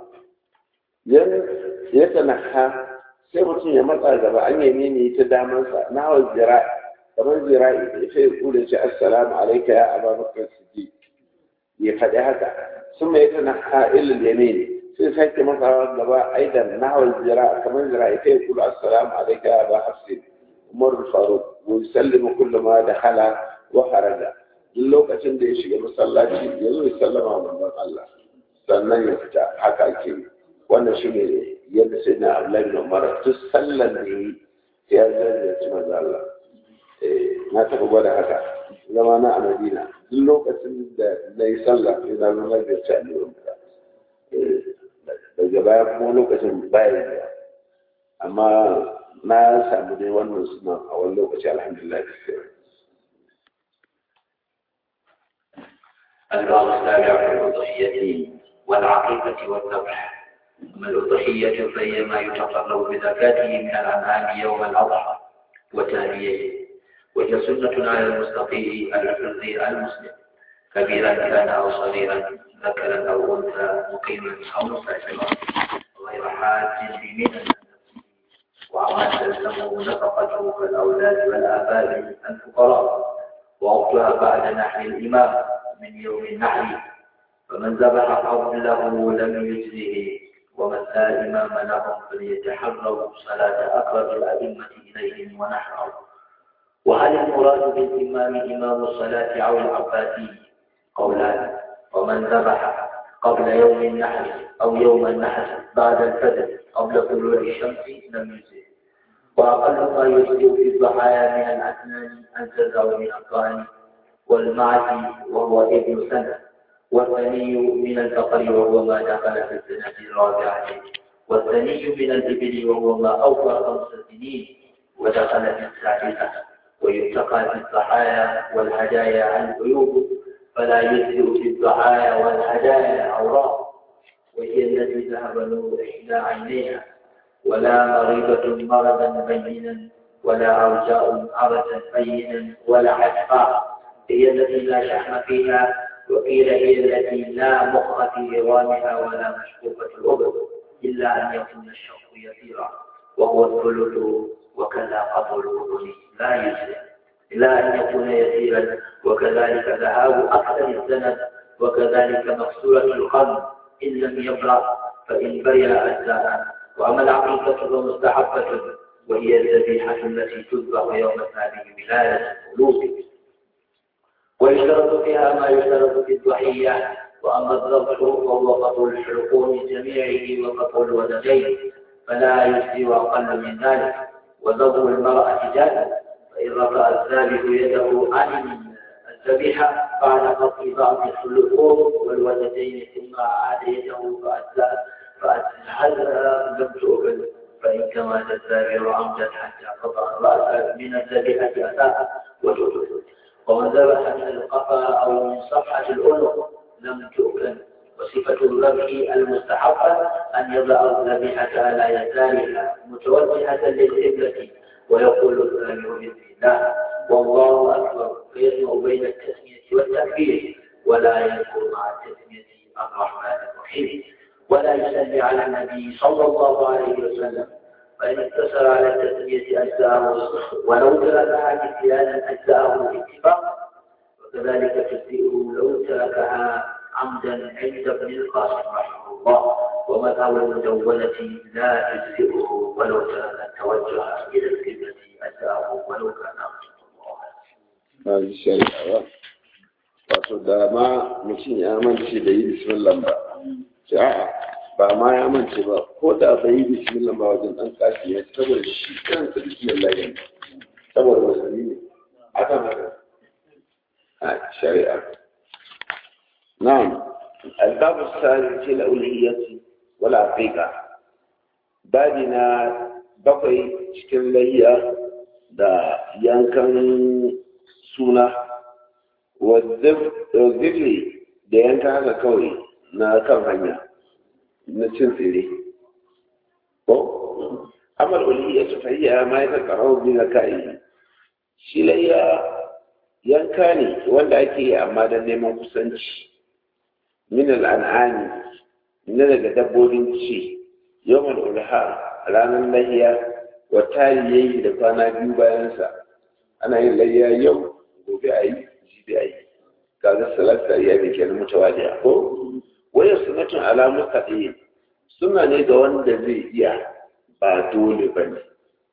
ya tanaha sai mutum ya matsa gaba an yi ne ta damansa na wa zira'i kamar zira'i ya fi kula ce assalamu alaika ya aba bakar sidi ya faɗi haka sun mai ta naha ilil yamin sai sake matsawa gaba aidan na wa zira'i kamar zira'i ya fi kula assalamu alaika ya aba hafsin umar faruk wa yusallimu kullu ma dakhala wa kharaja duk lokacin da ya shiga masallaci ya zo ya sallama manzon Allah sannan ya fita haka ake yi wannan shi ne yadda sai na Abdullahi bin Umar duk sallan da yi ya zai manzo Allah na taɓa gwada haka zama na a Madina duk lokacin da na yi sallah sai na zama da ci annabi daga baya kuma lokacin baya da amma na samu dai wannan suna a wani lokaci alhamdulillah الباب السابع في الأضحية والعقيقة والذبح أما الأضحية فهي ما يتقرب بزكاته من الأنعام يوم الأضحى وتاليه وهي سنة على المستطيع الحر المسلم كبيرا كان أو صغيرا ذكرا أو أنثى مقيما أو مسافرا غير حاج بمنى وما تلزمه نفقته كالأولاد والآباء الفقراء ووقتها بعد نحر الإمام من يوم النحر فمن ذبح قبله لم يجزه ومن لا إمام لهم فليتحروا صلاة أقرب الأئمة إليهم ونحروا وهل المراد بالإمام إمام الصلاة أو العباسي قولان ومن ذبح قبل يوم النحر أو يوم النحر بعد الفجر قبل طلوع الشمس لم يجزه وأقل ما يجزئ في الضحايا من الأسنان الجزع من الضأن والمعز وهو ابن سنة والثني من البقر وهو ما دخل في السنة الرابعة والثني من الإبل وهو ما أوفى خمس سنين ودخل في السادسة ويتقى في الضحايا والهدايا عن عيوب فلا يجزئ في الضحايا والهدايا أوراق وهي التي ذهب نور إحدى عينيها ولا مريضة مرضا بينا ولا عوجاء عرجا بينا ولا عشقاء هي التي لا شحم فيها وقيل هي التي لا مخ في عظامها ولا مشقوقة الأذن إلا أن يكون الشق يسيرا وهو الثلث وكذا قطع الأذن لا يجزي إلا أن يكون يسيرا وكذلك ذهاب أكثر السند وكذلك مكسورة القلب إن لم يبرأ فإن برئ أجزاء وأما العقيقة فمستحبة وهي الذبيحة التي تذبح يوم هذه ولادة القلوب ويشترط فيها ما يشترط في الضحية وأما الذبح فهو قطع الحلقوم جميعه وقطع الودنين فلا يجزي أقل من ذلك وذبح المرأة جائز فإن رفع الذابح يده عن الذبيحة بعد قطع بعض الحلقوم والودنين ثم أعاد يده فأتى فأتحلها لم تؤكل فإن كما الذابح عمدا حتى قطع الرأس من الذبيحة أساء وتؤكل ومن ذبح من القفا أو من صفحة الأنق لم تؤكل وصفة الذبح المستحبة أن يضع الذبيحة على يسارها متوجهة للقبلة ويقول الذابح بسم الله والله أكبر فيجمع بين التسمية والتكبير ولا يذكر مع التسمية الرحمن الرحيم ولا يصلي على النبي صلى الله عليه وسلم فإن اقتصر على التسمية أجزاءه ولو تركها نسيانا أجزاءه باتفاق وكذلك تجزئه لو تركها عمدا عند ابن القاسم رحمه الله ومذهب المدونة لا تجزئه ولو ترك التوجه إلى القبلة أجزاءه ولو كان عمدا ba ji shari'a ba wato da ma mutum ya mance da yi bismillah ba ce a'a ba ma ya mance ba ko da bai yi bismillah ba wajen dan kashi ya saboda shi kansa bismillah ya saboda musulmi ne aka maka a shari'a na'am الباب الثالث في الأولوية والعقيقة بابنا بقي cikin layya da yankan suna wazifi da yanka haka kawai na kan hanya na cin tsire ko amal uliya ta fahiyya ma ya takarau bi na kayi shi layya yanka ne wanda ake yi amma don neman kusanci min al'an'ani na daga dabbobin ci yawan ulha ranar lahiya wa yayi da kwana biyu bayansa ana yin layya yau gobe a yi jibi a yi kaga salata ya mai kenan mutawaliya ko wayar sunatun alamun kaɗe suna ne ga wanda zai iya ba dole ba ne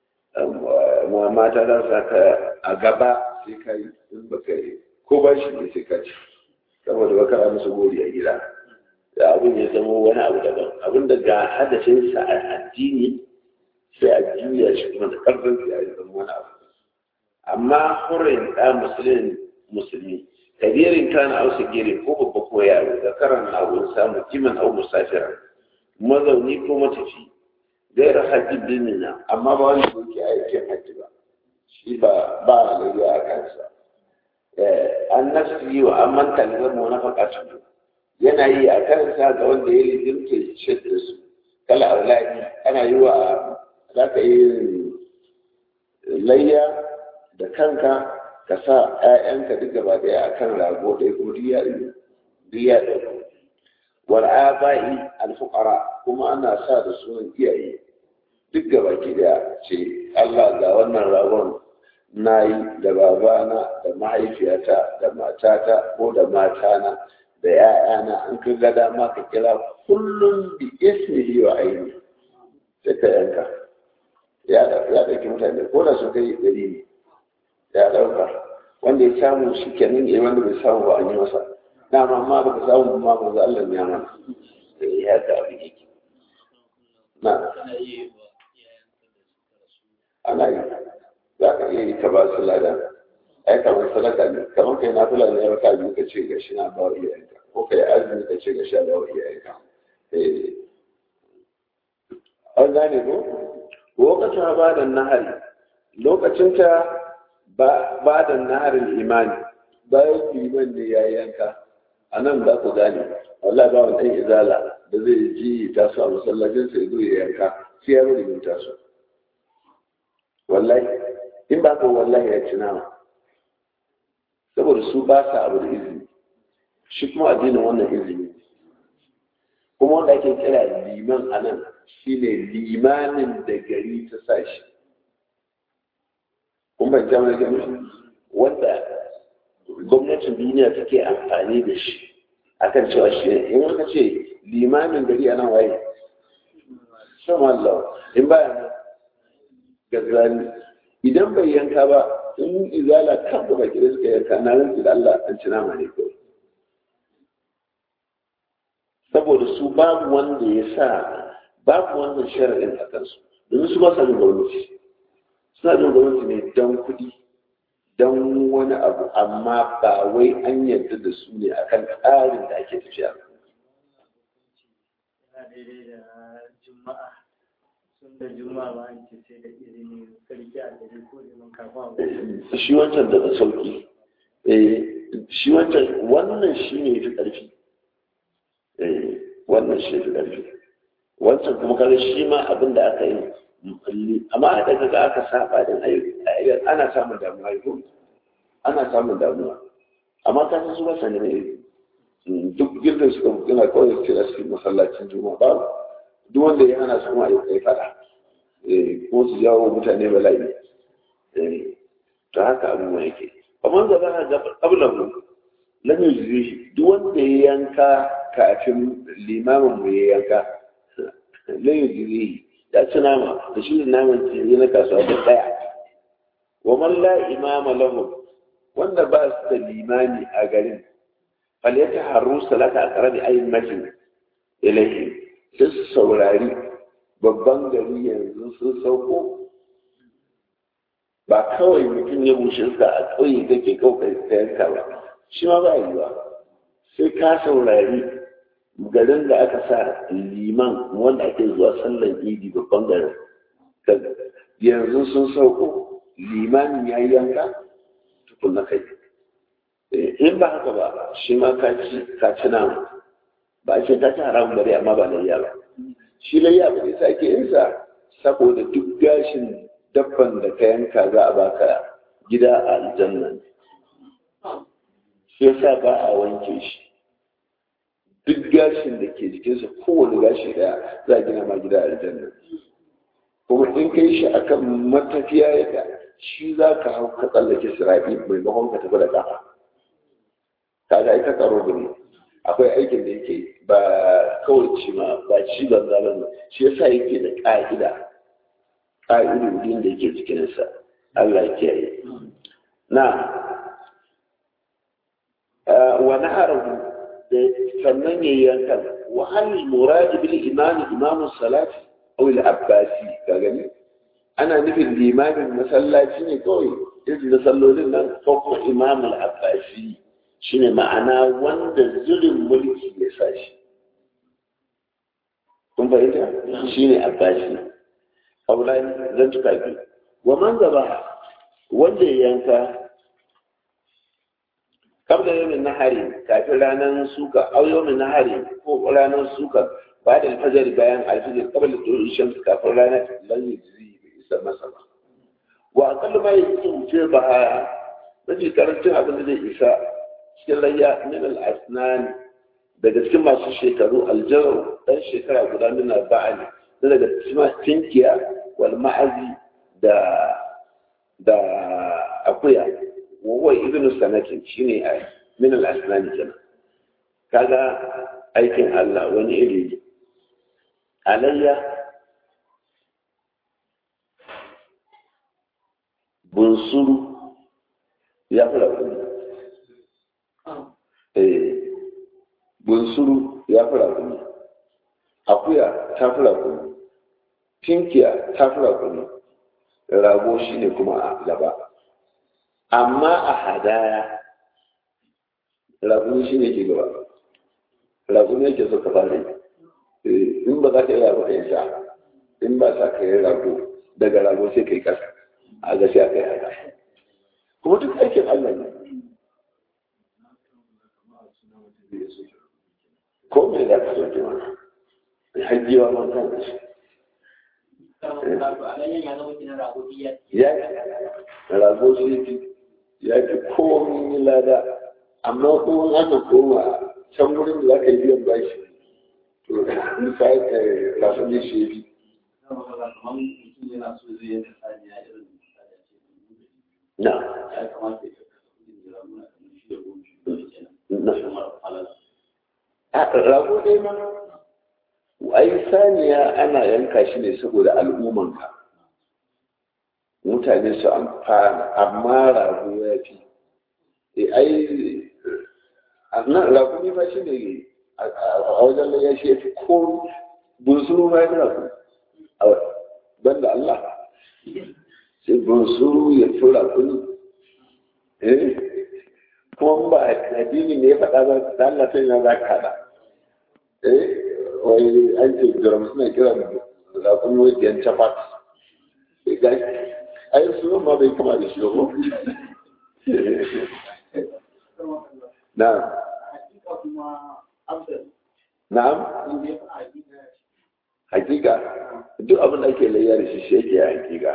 mata za su ka a gaba sai ka yi in ba ka yi ko ba shi ne sai ka ci saboda ba kara musu gori a gida da abin ya zama wani abu daban abin da ga hadafinsa a addini sai a juya shi kuma da karfin sai a yi zama wani abu amma hurin da musulmin musulmi kabirin kana au sigirin ko babba ko yaro da karan na wurin samu kiman au musafira mazauni ko matafi gaira hajji dinina amma ba wani ke aikin hajji ba shi ba ba layya a kansa an nafsi wa an manta da zama wani fakatu yana yi a kansa ga wanda ya lijimta shidda su kala auladi ana yi wa za ka yi layya da kanka ka sa ‘ya'yanka duk gaba ɗaya a kan rago ɗaya kuma duk ya ɗauko wal aba'i alfuqara kuma ana sa da sunan iyaye duk gaba ki da ce Allah ga wannan ragon na yi da babana da mahaifiyata da matata ko da matana da ‘ya'yana an ka ga dama ka kira kullum bi ismihi wa aini sai ka yanka ya ɗauki mutane ko da su kai ɗari ne ya ɗauka wanda ya samu shi kenan ya wanda bai samu ba an yi masa dama ma ba ka samu ma ba za Allah ya mana da ya ga abin yake na ana yi za ka iya yi ka ba su lada ai kamar sadaka ne kamar kai na fula ne raka biyu ka ce ga shi na ba wa iyayenka ko kai azumi ka ce ga shi na ba wa iyayenka an gane ko lokacin ba da nahari lokacin ta ba da naharin imani bayan liman ne ya yanka a nan za ku gane wallah ba wani ɗan izala da zai ji ta su a masallacin sai zo ya yanka sai ya bari ta su wallahi in ba ka wallahi ya ci nama saboda su ba sa abu da izini shi kuma addinin wannan izini kuma wanda ake kira liman a nan shine limanin da gari ta sa shi kun ban jama'a gani wanda gwamnatin duniya take amfani da shi akan cewa shi in aka ce limamin gari a nan waye sama Allah in baya nan gazali idan bai yanka ba in izala kan da baki da suka yanka na rinsu da Allah an ci nama ne kawai saboda su babu wanda ya sa babu wannan shari'in a kansu domin su ba sa yin gwamnati suna yin gwamnati ne don kuɗi don wani abu amma ba wai an yarda da su ne akan tsarin da ake tafiya daidai da juma'a sun da juma'a ba an ce sai da izini sarki a gari ko liman kafin shi wancan daga sauki shi wancan wannan shi ne fi ƙarfi wannan shi fi ƙarfi wancan kuma kare shi ma abin da aka yi amma a daga ga aka saba din ayyuka ana samun damuwa ko ana samun damuwa amma ka san su ba sani ne duk gidan suka gina kawai su kira cikin masallacin juma'a ba duk wanda ya hana su kuma ayyuka ya fada ko su jawo mutane bala'i ta haka abubuwa yake amma da za ga qablahu lam yujzihi duk wanda ya yanka kafin limamin mu ya yanka lam yujzihi ya ci nama da shi naman ce na kasuwa da daya wa man la imama lahu wanda ba su da limani a garin falyata haru salata a ƙarar ayin majin ilahi sai su saurari babban gari yanzu sun sauko ba kawai mutum ya bushe sa a ƙauye kake kawai ta yanka ba shi ma ba yiwa sai ka saurari garin da aka sa liman wanda ake zuwa sallar idi babban garin yanzu sun sauko limanin ya yi yanka tukun na kai in ba haka ba shi ma ka ci namu ba a ce ka ci haramun bari amma ba layya ba shi layya ba ne sake insa saboda duk gashin dabban da ka yanka za a baka gida a aljanna shi yasa ba a wanke shi duk gashin da ke jikinsa kowane gashi daya za a gina ma gida a aljanna kuma in kai shi akan matafiya yadda shi za ka hau ka tsallake sirafi maimakon ka tafi da ƙafa kaga ita tsaro ne akwai aikin da yake ba kawai ci ma ba ci banza ba ne shi yasa yake da ƙa'ida ƙa'idodin da yake cikinsa Allah ya kiyaye na wa na'arahu da sannan ya yanka wa hal murad bil imam imam salati aw al abbasi ka gani ana nufin limamin masallaci ne kawai irin da sallolin nan ko kuma imam al abbasi shine ma'ana wanda zulun mulki ya sa shi kun fahimta shine abbasi aulani zan tuka biyu wa man zaba wanda ya yanka kabla yau min nahari kafin ranar suka au yau min nahari ko ranar suka ba da alfajar bayan alfajar kabla tsoron shamsu kafin ranar lan yi zai isa masa ba wa akallu ma yi cikin wuce ba a mafi karancin abin da zai isa cikin layya min al-asnani daga cikin masu shekaru aljaru dan shekara guda nuna ba'ani na daga tinkiya wal ma'azi da da akuya wawai ibnu sanatin shine a min al asnani kenan kaga aikin Allah wani iri ne alayya bunsuru ya fara kuma eh bunsuru ya fara kuma akuya ta fara kuma tinkiya ta fara kuma rago shi ne kuma a gaba amma a hadaya rago shi ne ke gaba rago ne ke so ka fara yi in ba za ka yi rago ka yi sa in ba sa ka yi rago daga rago sai ka yi kasa a ga sai aka yi haka kuma duk aikin Allah ne ko me za ka soke mana hajjiwa man kan shi ya rago shi ya fi komi lada amma kuma aka koma can wurin da za ka yi biyan bashi to misali rasu ne shi fi na rago dai ma ai saniya ana yanka shi ne saboda al'ummanka mutane su amfana amma rago ya fi e ai nan rago ne ba shi ne a wajen da ya shi ya fi ko bunsuru ma ya fi rago banda Allah sai bunsuru ya fi rago ne eh kuma ba addini ne ya faɗa ba da Allah sai na za ka haɗa eh wai an ce jiram suna kira rago ne wajen chafat ai su ma bai kama da shi ko na'am na'am hakika duk abin da ake layya da shi shi yake hakika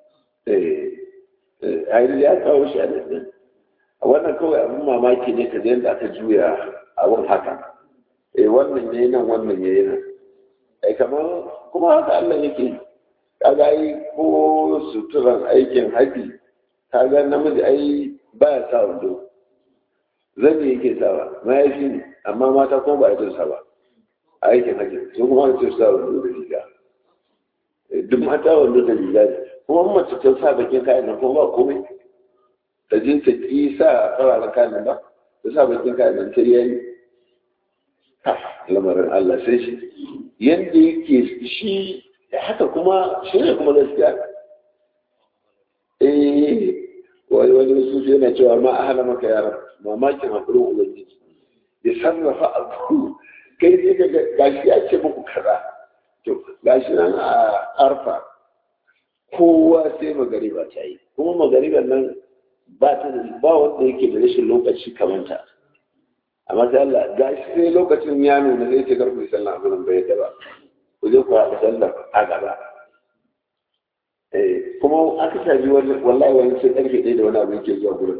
eh ai ya kawo shi a nan a wannan kawai abin mamaki ne ka yadda aka juya abin haka eh wannan yayi nan wannan yayi nan ai kamar kuma haka Allah yake kaga ai ko suturan aikin haji kaga namiji ai ba ya sa wando zane yake sawa mahaifi ne amma mata kuma ba ya sa ba a aikin haji su kuma an ce sa wando da riga duk mata wando da riga ne kuma mace ta sa bakin kayan nan kuma ba komai ta je ta ƙi sa fararen kayan ba ta sa bakin kayan nan ta yi lamarin Allah sai shi yadda yake shi haka kuma shi ne kuma gaskiya eh wani wani wasu yana cewa ma a hana maka yara mamakin haƙurin ubangiji ya sarrafa abu kai ne ga gashi ya ce muku kaza to gashi nan a arfa kowa sai magariba ta yi kuma magariban nan ba ta da ba wanda yake da rashin lokaci kamanta amma sai Allah gashi sai lokacin ya nuna zai ce karku sallah a gurin bai da ba ku je ku haɗa sallah a gaba kuma aka tabi wallahi wani sai ƙarfe ɗaya da wani abu yake zuwa gurin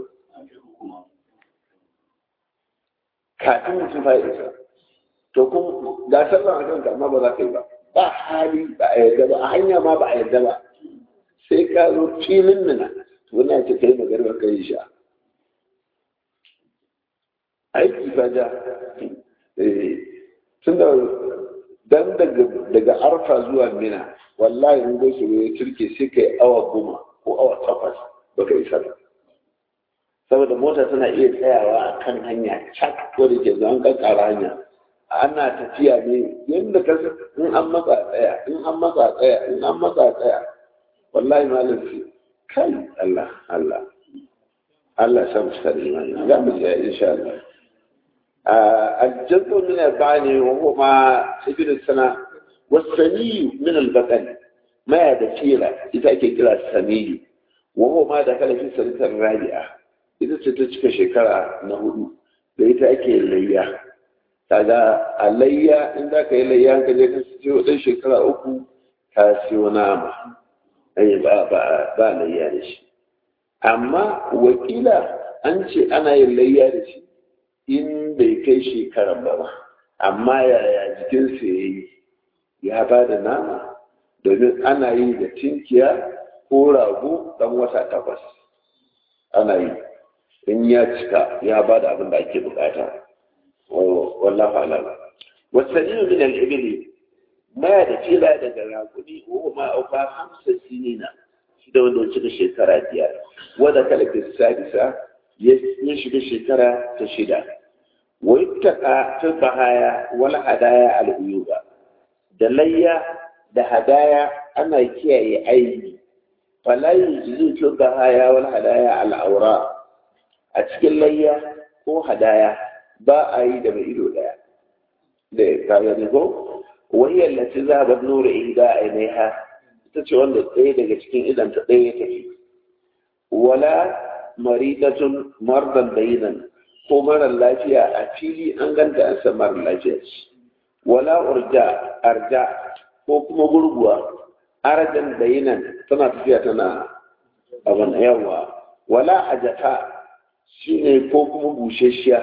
kafin mutum fa isa to kun ga sallah a kanka amma ba za ka yi ba ba hali ba a yarda ba a hanya ma ba a yarda ba sai ka zo filin nuna to wannan ce kai magarba ka yi sha aiki fa ja tun da dan daga arfa zuwa mina wallahi in go su ya turke sai kai awa goma ko awa takwas baka isa ba saboda mota tana iya tsayawa a kan hanya cak ko da ke zan kankara hanya ana tafiya ne yadda ka in an matsa tsaya in an matsa tsaya in an matsa tsaya wallahi malam sai kai Allah Allah Allah sa mu tsare imani za mu ji insha Allah الجذب من البعني وهو ما سجن السنة والثني من البطن ما دخيلة إذا كلا الثني وهو ما دخل في السنة الرابعة إذا تتشك شكرا نهدو لإذا أكي الليا kaga alayya in za ka yi layya ka je ka siyo ɗan shekara uku ka siyo nama ai ba ba ba layya da shi amma wakila an ce ana yin layya da shi in bai kai shekaran ba ba amma yaya jikinsa ya yi ya ba da nama domin ana yi da tinkiya ko rago ɗan wata takwas ana yi in ya cika ya ba da abin da ake bukata wallahu alam wasanni min al-ibli ma da fila daga rakuni ko ma auka hamsa sinina shi da wanda cika shekara biyar wanda kalaka sadisa ya shiga shekara ta shida wa ittaqa fi bahaya wal hadaya al uyuba da layya da hadaya ana kiyaye aibi fala yuzu fi bahaya wal hadaya al awra a cikin layya ko hadaya ba a yi da mai ido daya da kaga ne ko wahiyar lati zahabat nuru ihda ainiha ita ce wanda ɗaya daga cikin idan ta ɗaya tafi wala maridatun mardan bayinan ko marar lafiya a fili an ganta an san marar lafiya wala urja arja ko kuma gurguwa arajan bayinan tana tafiya tana abin yawa wala ajata shine ko kuma busheshiya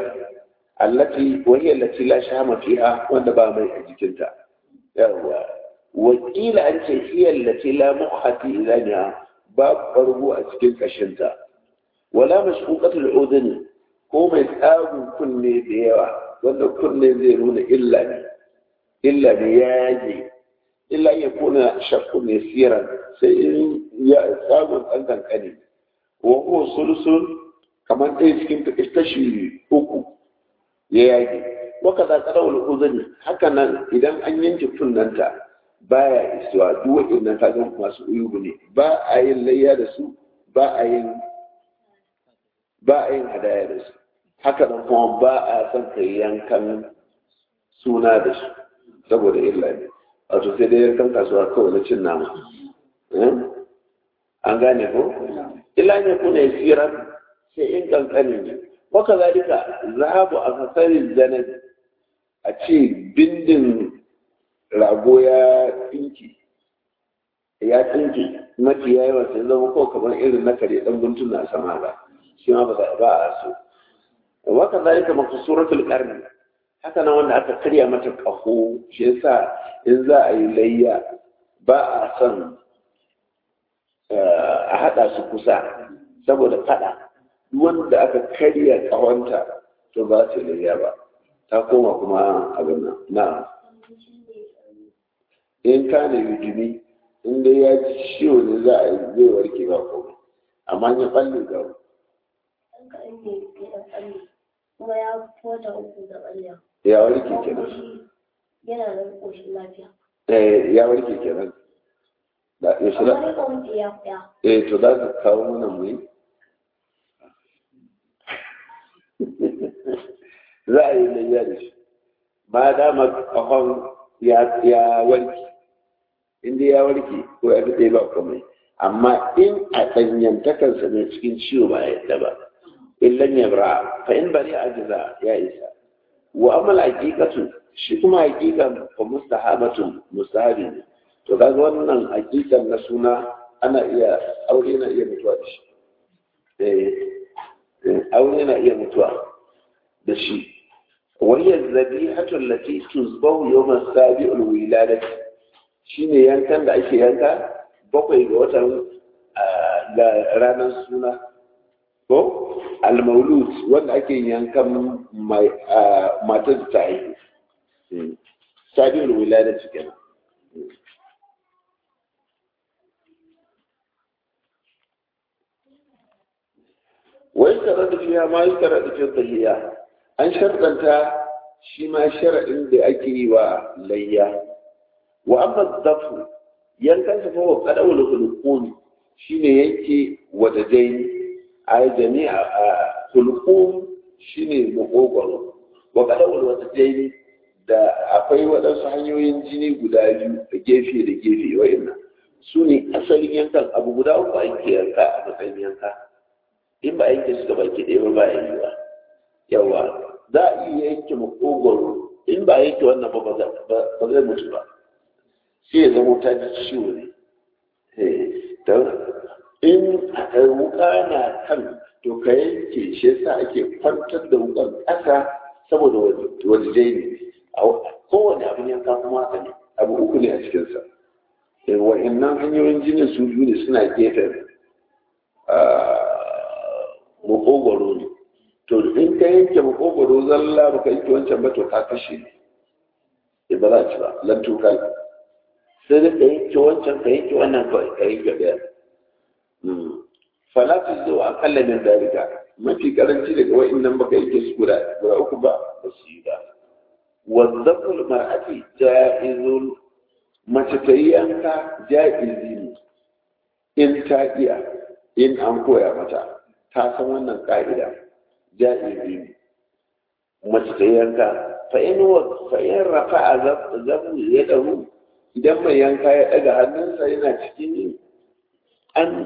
allati wahiyar lati la shama fiha wanda ba mai a jikinta yawa wakila an ce hiyar lati la mukhati ilaniha ba bargo a cikin kashinta wala mashquqatul udhun ko mai tsagun kunne da yawa wanda kunne zai nuna illa ne illa ne ya yaje illa ya kuna shakku ne siran sai in ya tsagun ɗan kankani wa huwa sulsul kamar ɗaya cikin kashi uku ya yage waka za ka rawar uzuri haka nan idan an yanke kunnanta baya isuwa duk waɗannan kagan masu uyubu ne ba a yin layya da su ba a yin ba a yin hadaya da su haka nan kuma ba a son ka yankan suna da su saboda illa ne wato sai dai yankan kasuwa kawai na cin nama an gane ko illa ne kuna siran sai in kankani ne waka zalika zahabu a fasarin zanen a ce bindin rago ya tsinki ya tsinki mafi yawa sai zama ko kamar irin na kare dan guntun na sama ba shi ma ba ba a so waka zalika makasuratul qarni haka nan wanda aka karya mata kaho shi yasa in za a yi layya ba a son a hada su kusa saboda fada wanda aka karya kawanta to ba su layya ba ta koma kuma abin nan na in ka ne yujumi in dai ya ci ciwo ne za a yi zai warke ba komai amma ya balle ga ɗan kaɗan ne ya ɗan tsalle kuma ya fi wata uku da tsalle ya warke kuma kenan shi yana nan ƙoshin lafiya eh ya warke kenan da yaushe amma da dai kawai ce ya fiya eh to za ka kawo mana mu yi za a yi layya da shi ma dama kafan ya ya warke inda ya warke ko ya fi ba komai amma in a ɗanyantakarsa ne cikin ciwo ba ya yadda ba illan ya bara fa in bari a jiza ya isa wa amal haqiqatu shi kuma haqiqan fa mustahabatun mustahabi ne to kaga wannan haqiqan na suna ana iya aure na iya mutuwa da shi eh eh, aure na iya mutuwa da shi وهي الذبيحة التي تذبح يوم السابع الولادة shine yankan da ake yanka bakwai ga watan ah, ga ranar suna ko al-maulud wanda ake yankan mai ah, matar da ta haihu Hmm. sabiul wilada kenan wai tare da fiya ma yi tare da fiye tahiyya an sharɗanta shi ma shara'in da ake yi wa layya wa amma dafu yankan sa fa wa qadawul hulqum shine yake wadadai ay jami'a hulqum shine makogwaro wa qadawul wadadai da akwai waɗansu hanyoyin jini guda biyu da gefe da gefe wa'annan su ne asalin yankan abu guda uku ake yanka a matsayin yanka in ba a yanke su gaba ke ɗaya ba ba ya yi ba yawa za a iya yanke makogwaro in ba a yanke wannan ba ba za- ba zai mutu ba sai ya zama ta ji ciwo ne Eh, don in a wuka na kan to ka yanke shi yasa ake kwantar da wukan ƙasa saboda wani jai ne A kowane abin yanka kuma haka ne abu uku ne a cikinsa Eh, wa'annan hanyoyin jinin su biyu ne suna gefen ah, makogwaro ne to in ka yanke makogwaro zalla baka yanke wancan ba to ka kashe ne ba za ci ba lantuka sai da ka yanke wancan ka yanke wannan kawai ka yanke ɗaya falatu zuwa akalla min dalika mafi karanci daga wa'annan baka yanke su guda guda uku ba ba su yi ba wazzaful mar'ati ja'izul mace ta yi yanka ja'izi ne in ta iya in an koya mata ta san wannan ka'ida ja'izi ne mace ta yi yanka fa in wa fa in rafa'a zabu yadahu idan mai yanka ya daga hannunsa yana cikin yi an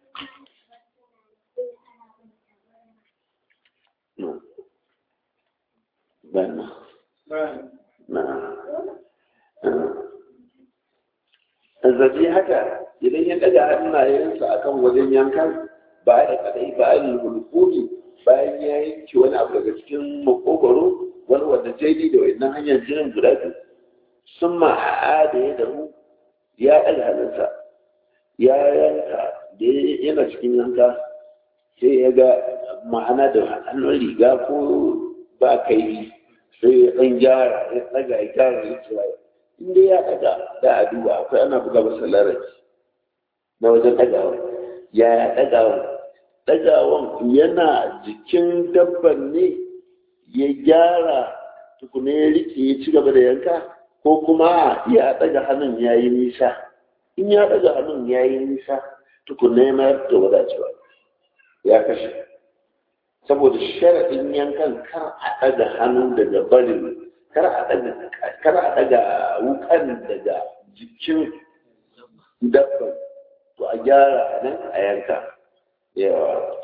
no bana na zabi haka idan ya daga hannayensa akan wajen yankan ba da kadai ba da hulkuni bayan ya yanke wani abu daga cikin makogwaro wani wanda jaidi da wannan hanyar jinin guda biyu sun ma'a da ya damu ya ɗaga hannunsa ya yanka da yana cikin yanka sai ya ga ma'ana da hannun riga ko ba kai sai ya ɗan gyara ya ɗaga ya gyara ya tsira inda ya ɗaga da a duba akwai ana buga masa larabci na wajen ɗagawa ya ya ɗagawa ɗagawan yana jikin dabban ne ya gyara tukuna ya rike ya ci gaba da yanka ko kuma ya ɗaga hannun ya yi nisa in ya ɗaga hannun ya yi nisa tukuna ya mayar da wadacewa ya kashe saboda sharaɗin yankan kar a ɗaga hannu daga barin kar a ɗaga kar a ɗaga wukan daga jikin dabban to a gyara nan a yanka yawa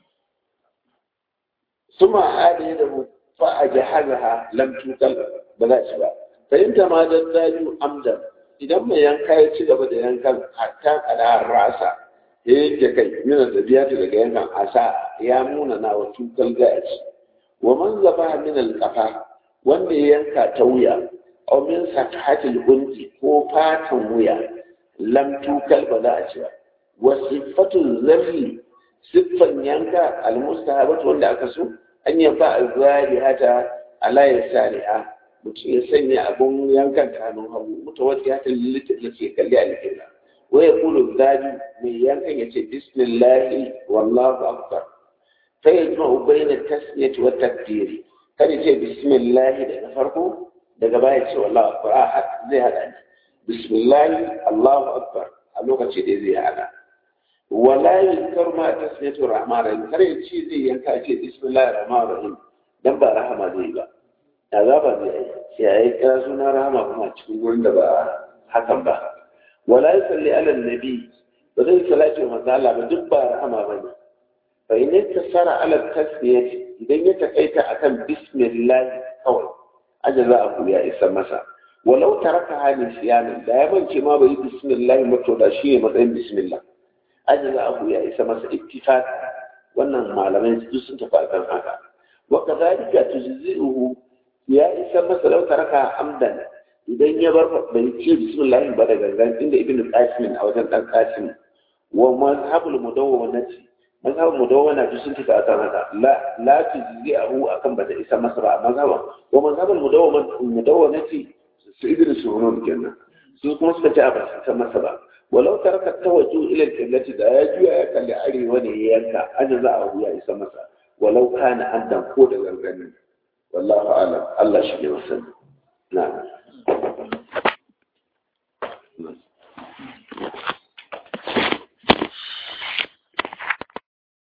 suma hada da mu fa a jahazaha lam tukal ba za ci ba fahimta ma dan daju amdan idan mai yanka ya ci gaba da yankan hatta kada rasa ya yanke kai yana da biya daga yankan asa ya muna na wa tukal gaci wa man zaba min al wanda ya yanka ta wuya aw min sakahatil unti ko fatan wuya lam tukal ba za a ci ba wa sifatul zabi siffan yanka almustahabatu wanda aka so an yaba azari hata ala yasari'a mutum ya sanya abun yankan kanun hagu mutu wata ya ta lilita da ke kalli a likita wai ya kulu zabi mai yankan ya ce bismillahi wallahu akbar sai ya jima ubaina tasmiyat wa takbiri kada ce bismillah daga farko daga baya ce wallahu akbar a zai hada ne bismillah allahu akbar a lokaci da zai hada wala yunkar ma tasmiyatu rahman rahim kar ya ce zai yanka ce bismillah rahman rahim dan ba rahama zai ba azaba zai yi sai ya yi kira suna rahama kuma cikin gurin da ba hakan ba wala yusalli ala nabi ba zai salati wa manzo Allah ba duk ba rahama ba ne fa in tasara ala tasmiyati idan ya takaita akan bismillah kawai ajaza abu ya isa masa walau taraka hali siyanin da ya mance ma bai bismillah mato da shi ne matsayin bismillah ajaza abu ya isa masa ittifaq wannan malamai duk sun tafi akan haka wa kadhalika tujzi'uhu ya isa masa lau taraka amdan idan ya bar bai ce bismillah ba da gangan inda ibnu qasim a wajen dan qasim wa mazhabul mudawwanati mazhabul mudawwana duk sun tafi akan haka la la tujzi'uhu akan bata isa masa ba mazhaban wa mazhabul mudawwanati su idris sunun kenan su kuma suka ce a ba su masa ba walau taraka tawajju ila al-qiblati da ya juya ya kalli arewa ne ya yanka aja za a ya isa masa walau kana addan ko da ganganin wallahu alam Allah shi ne wasan na'am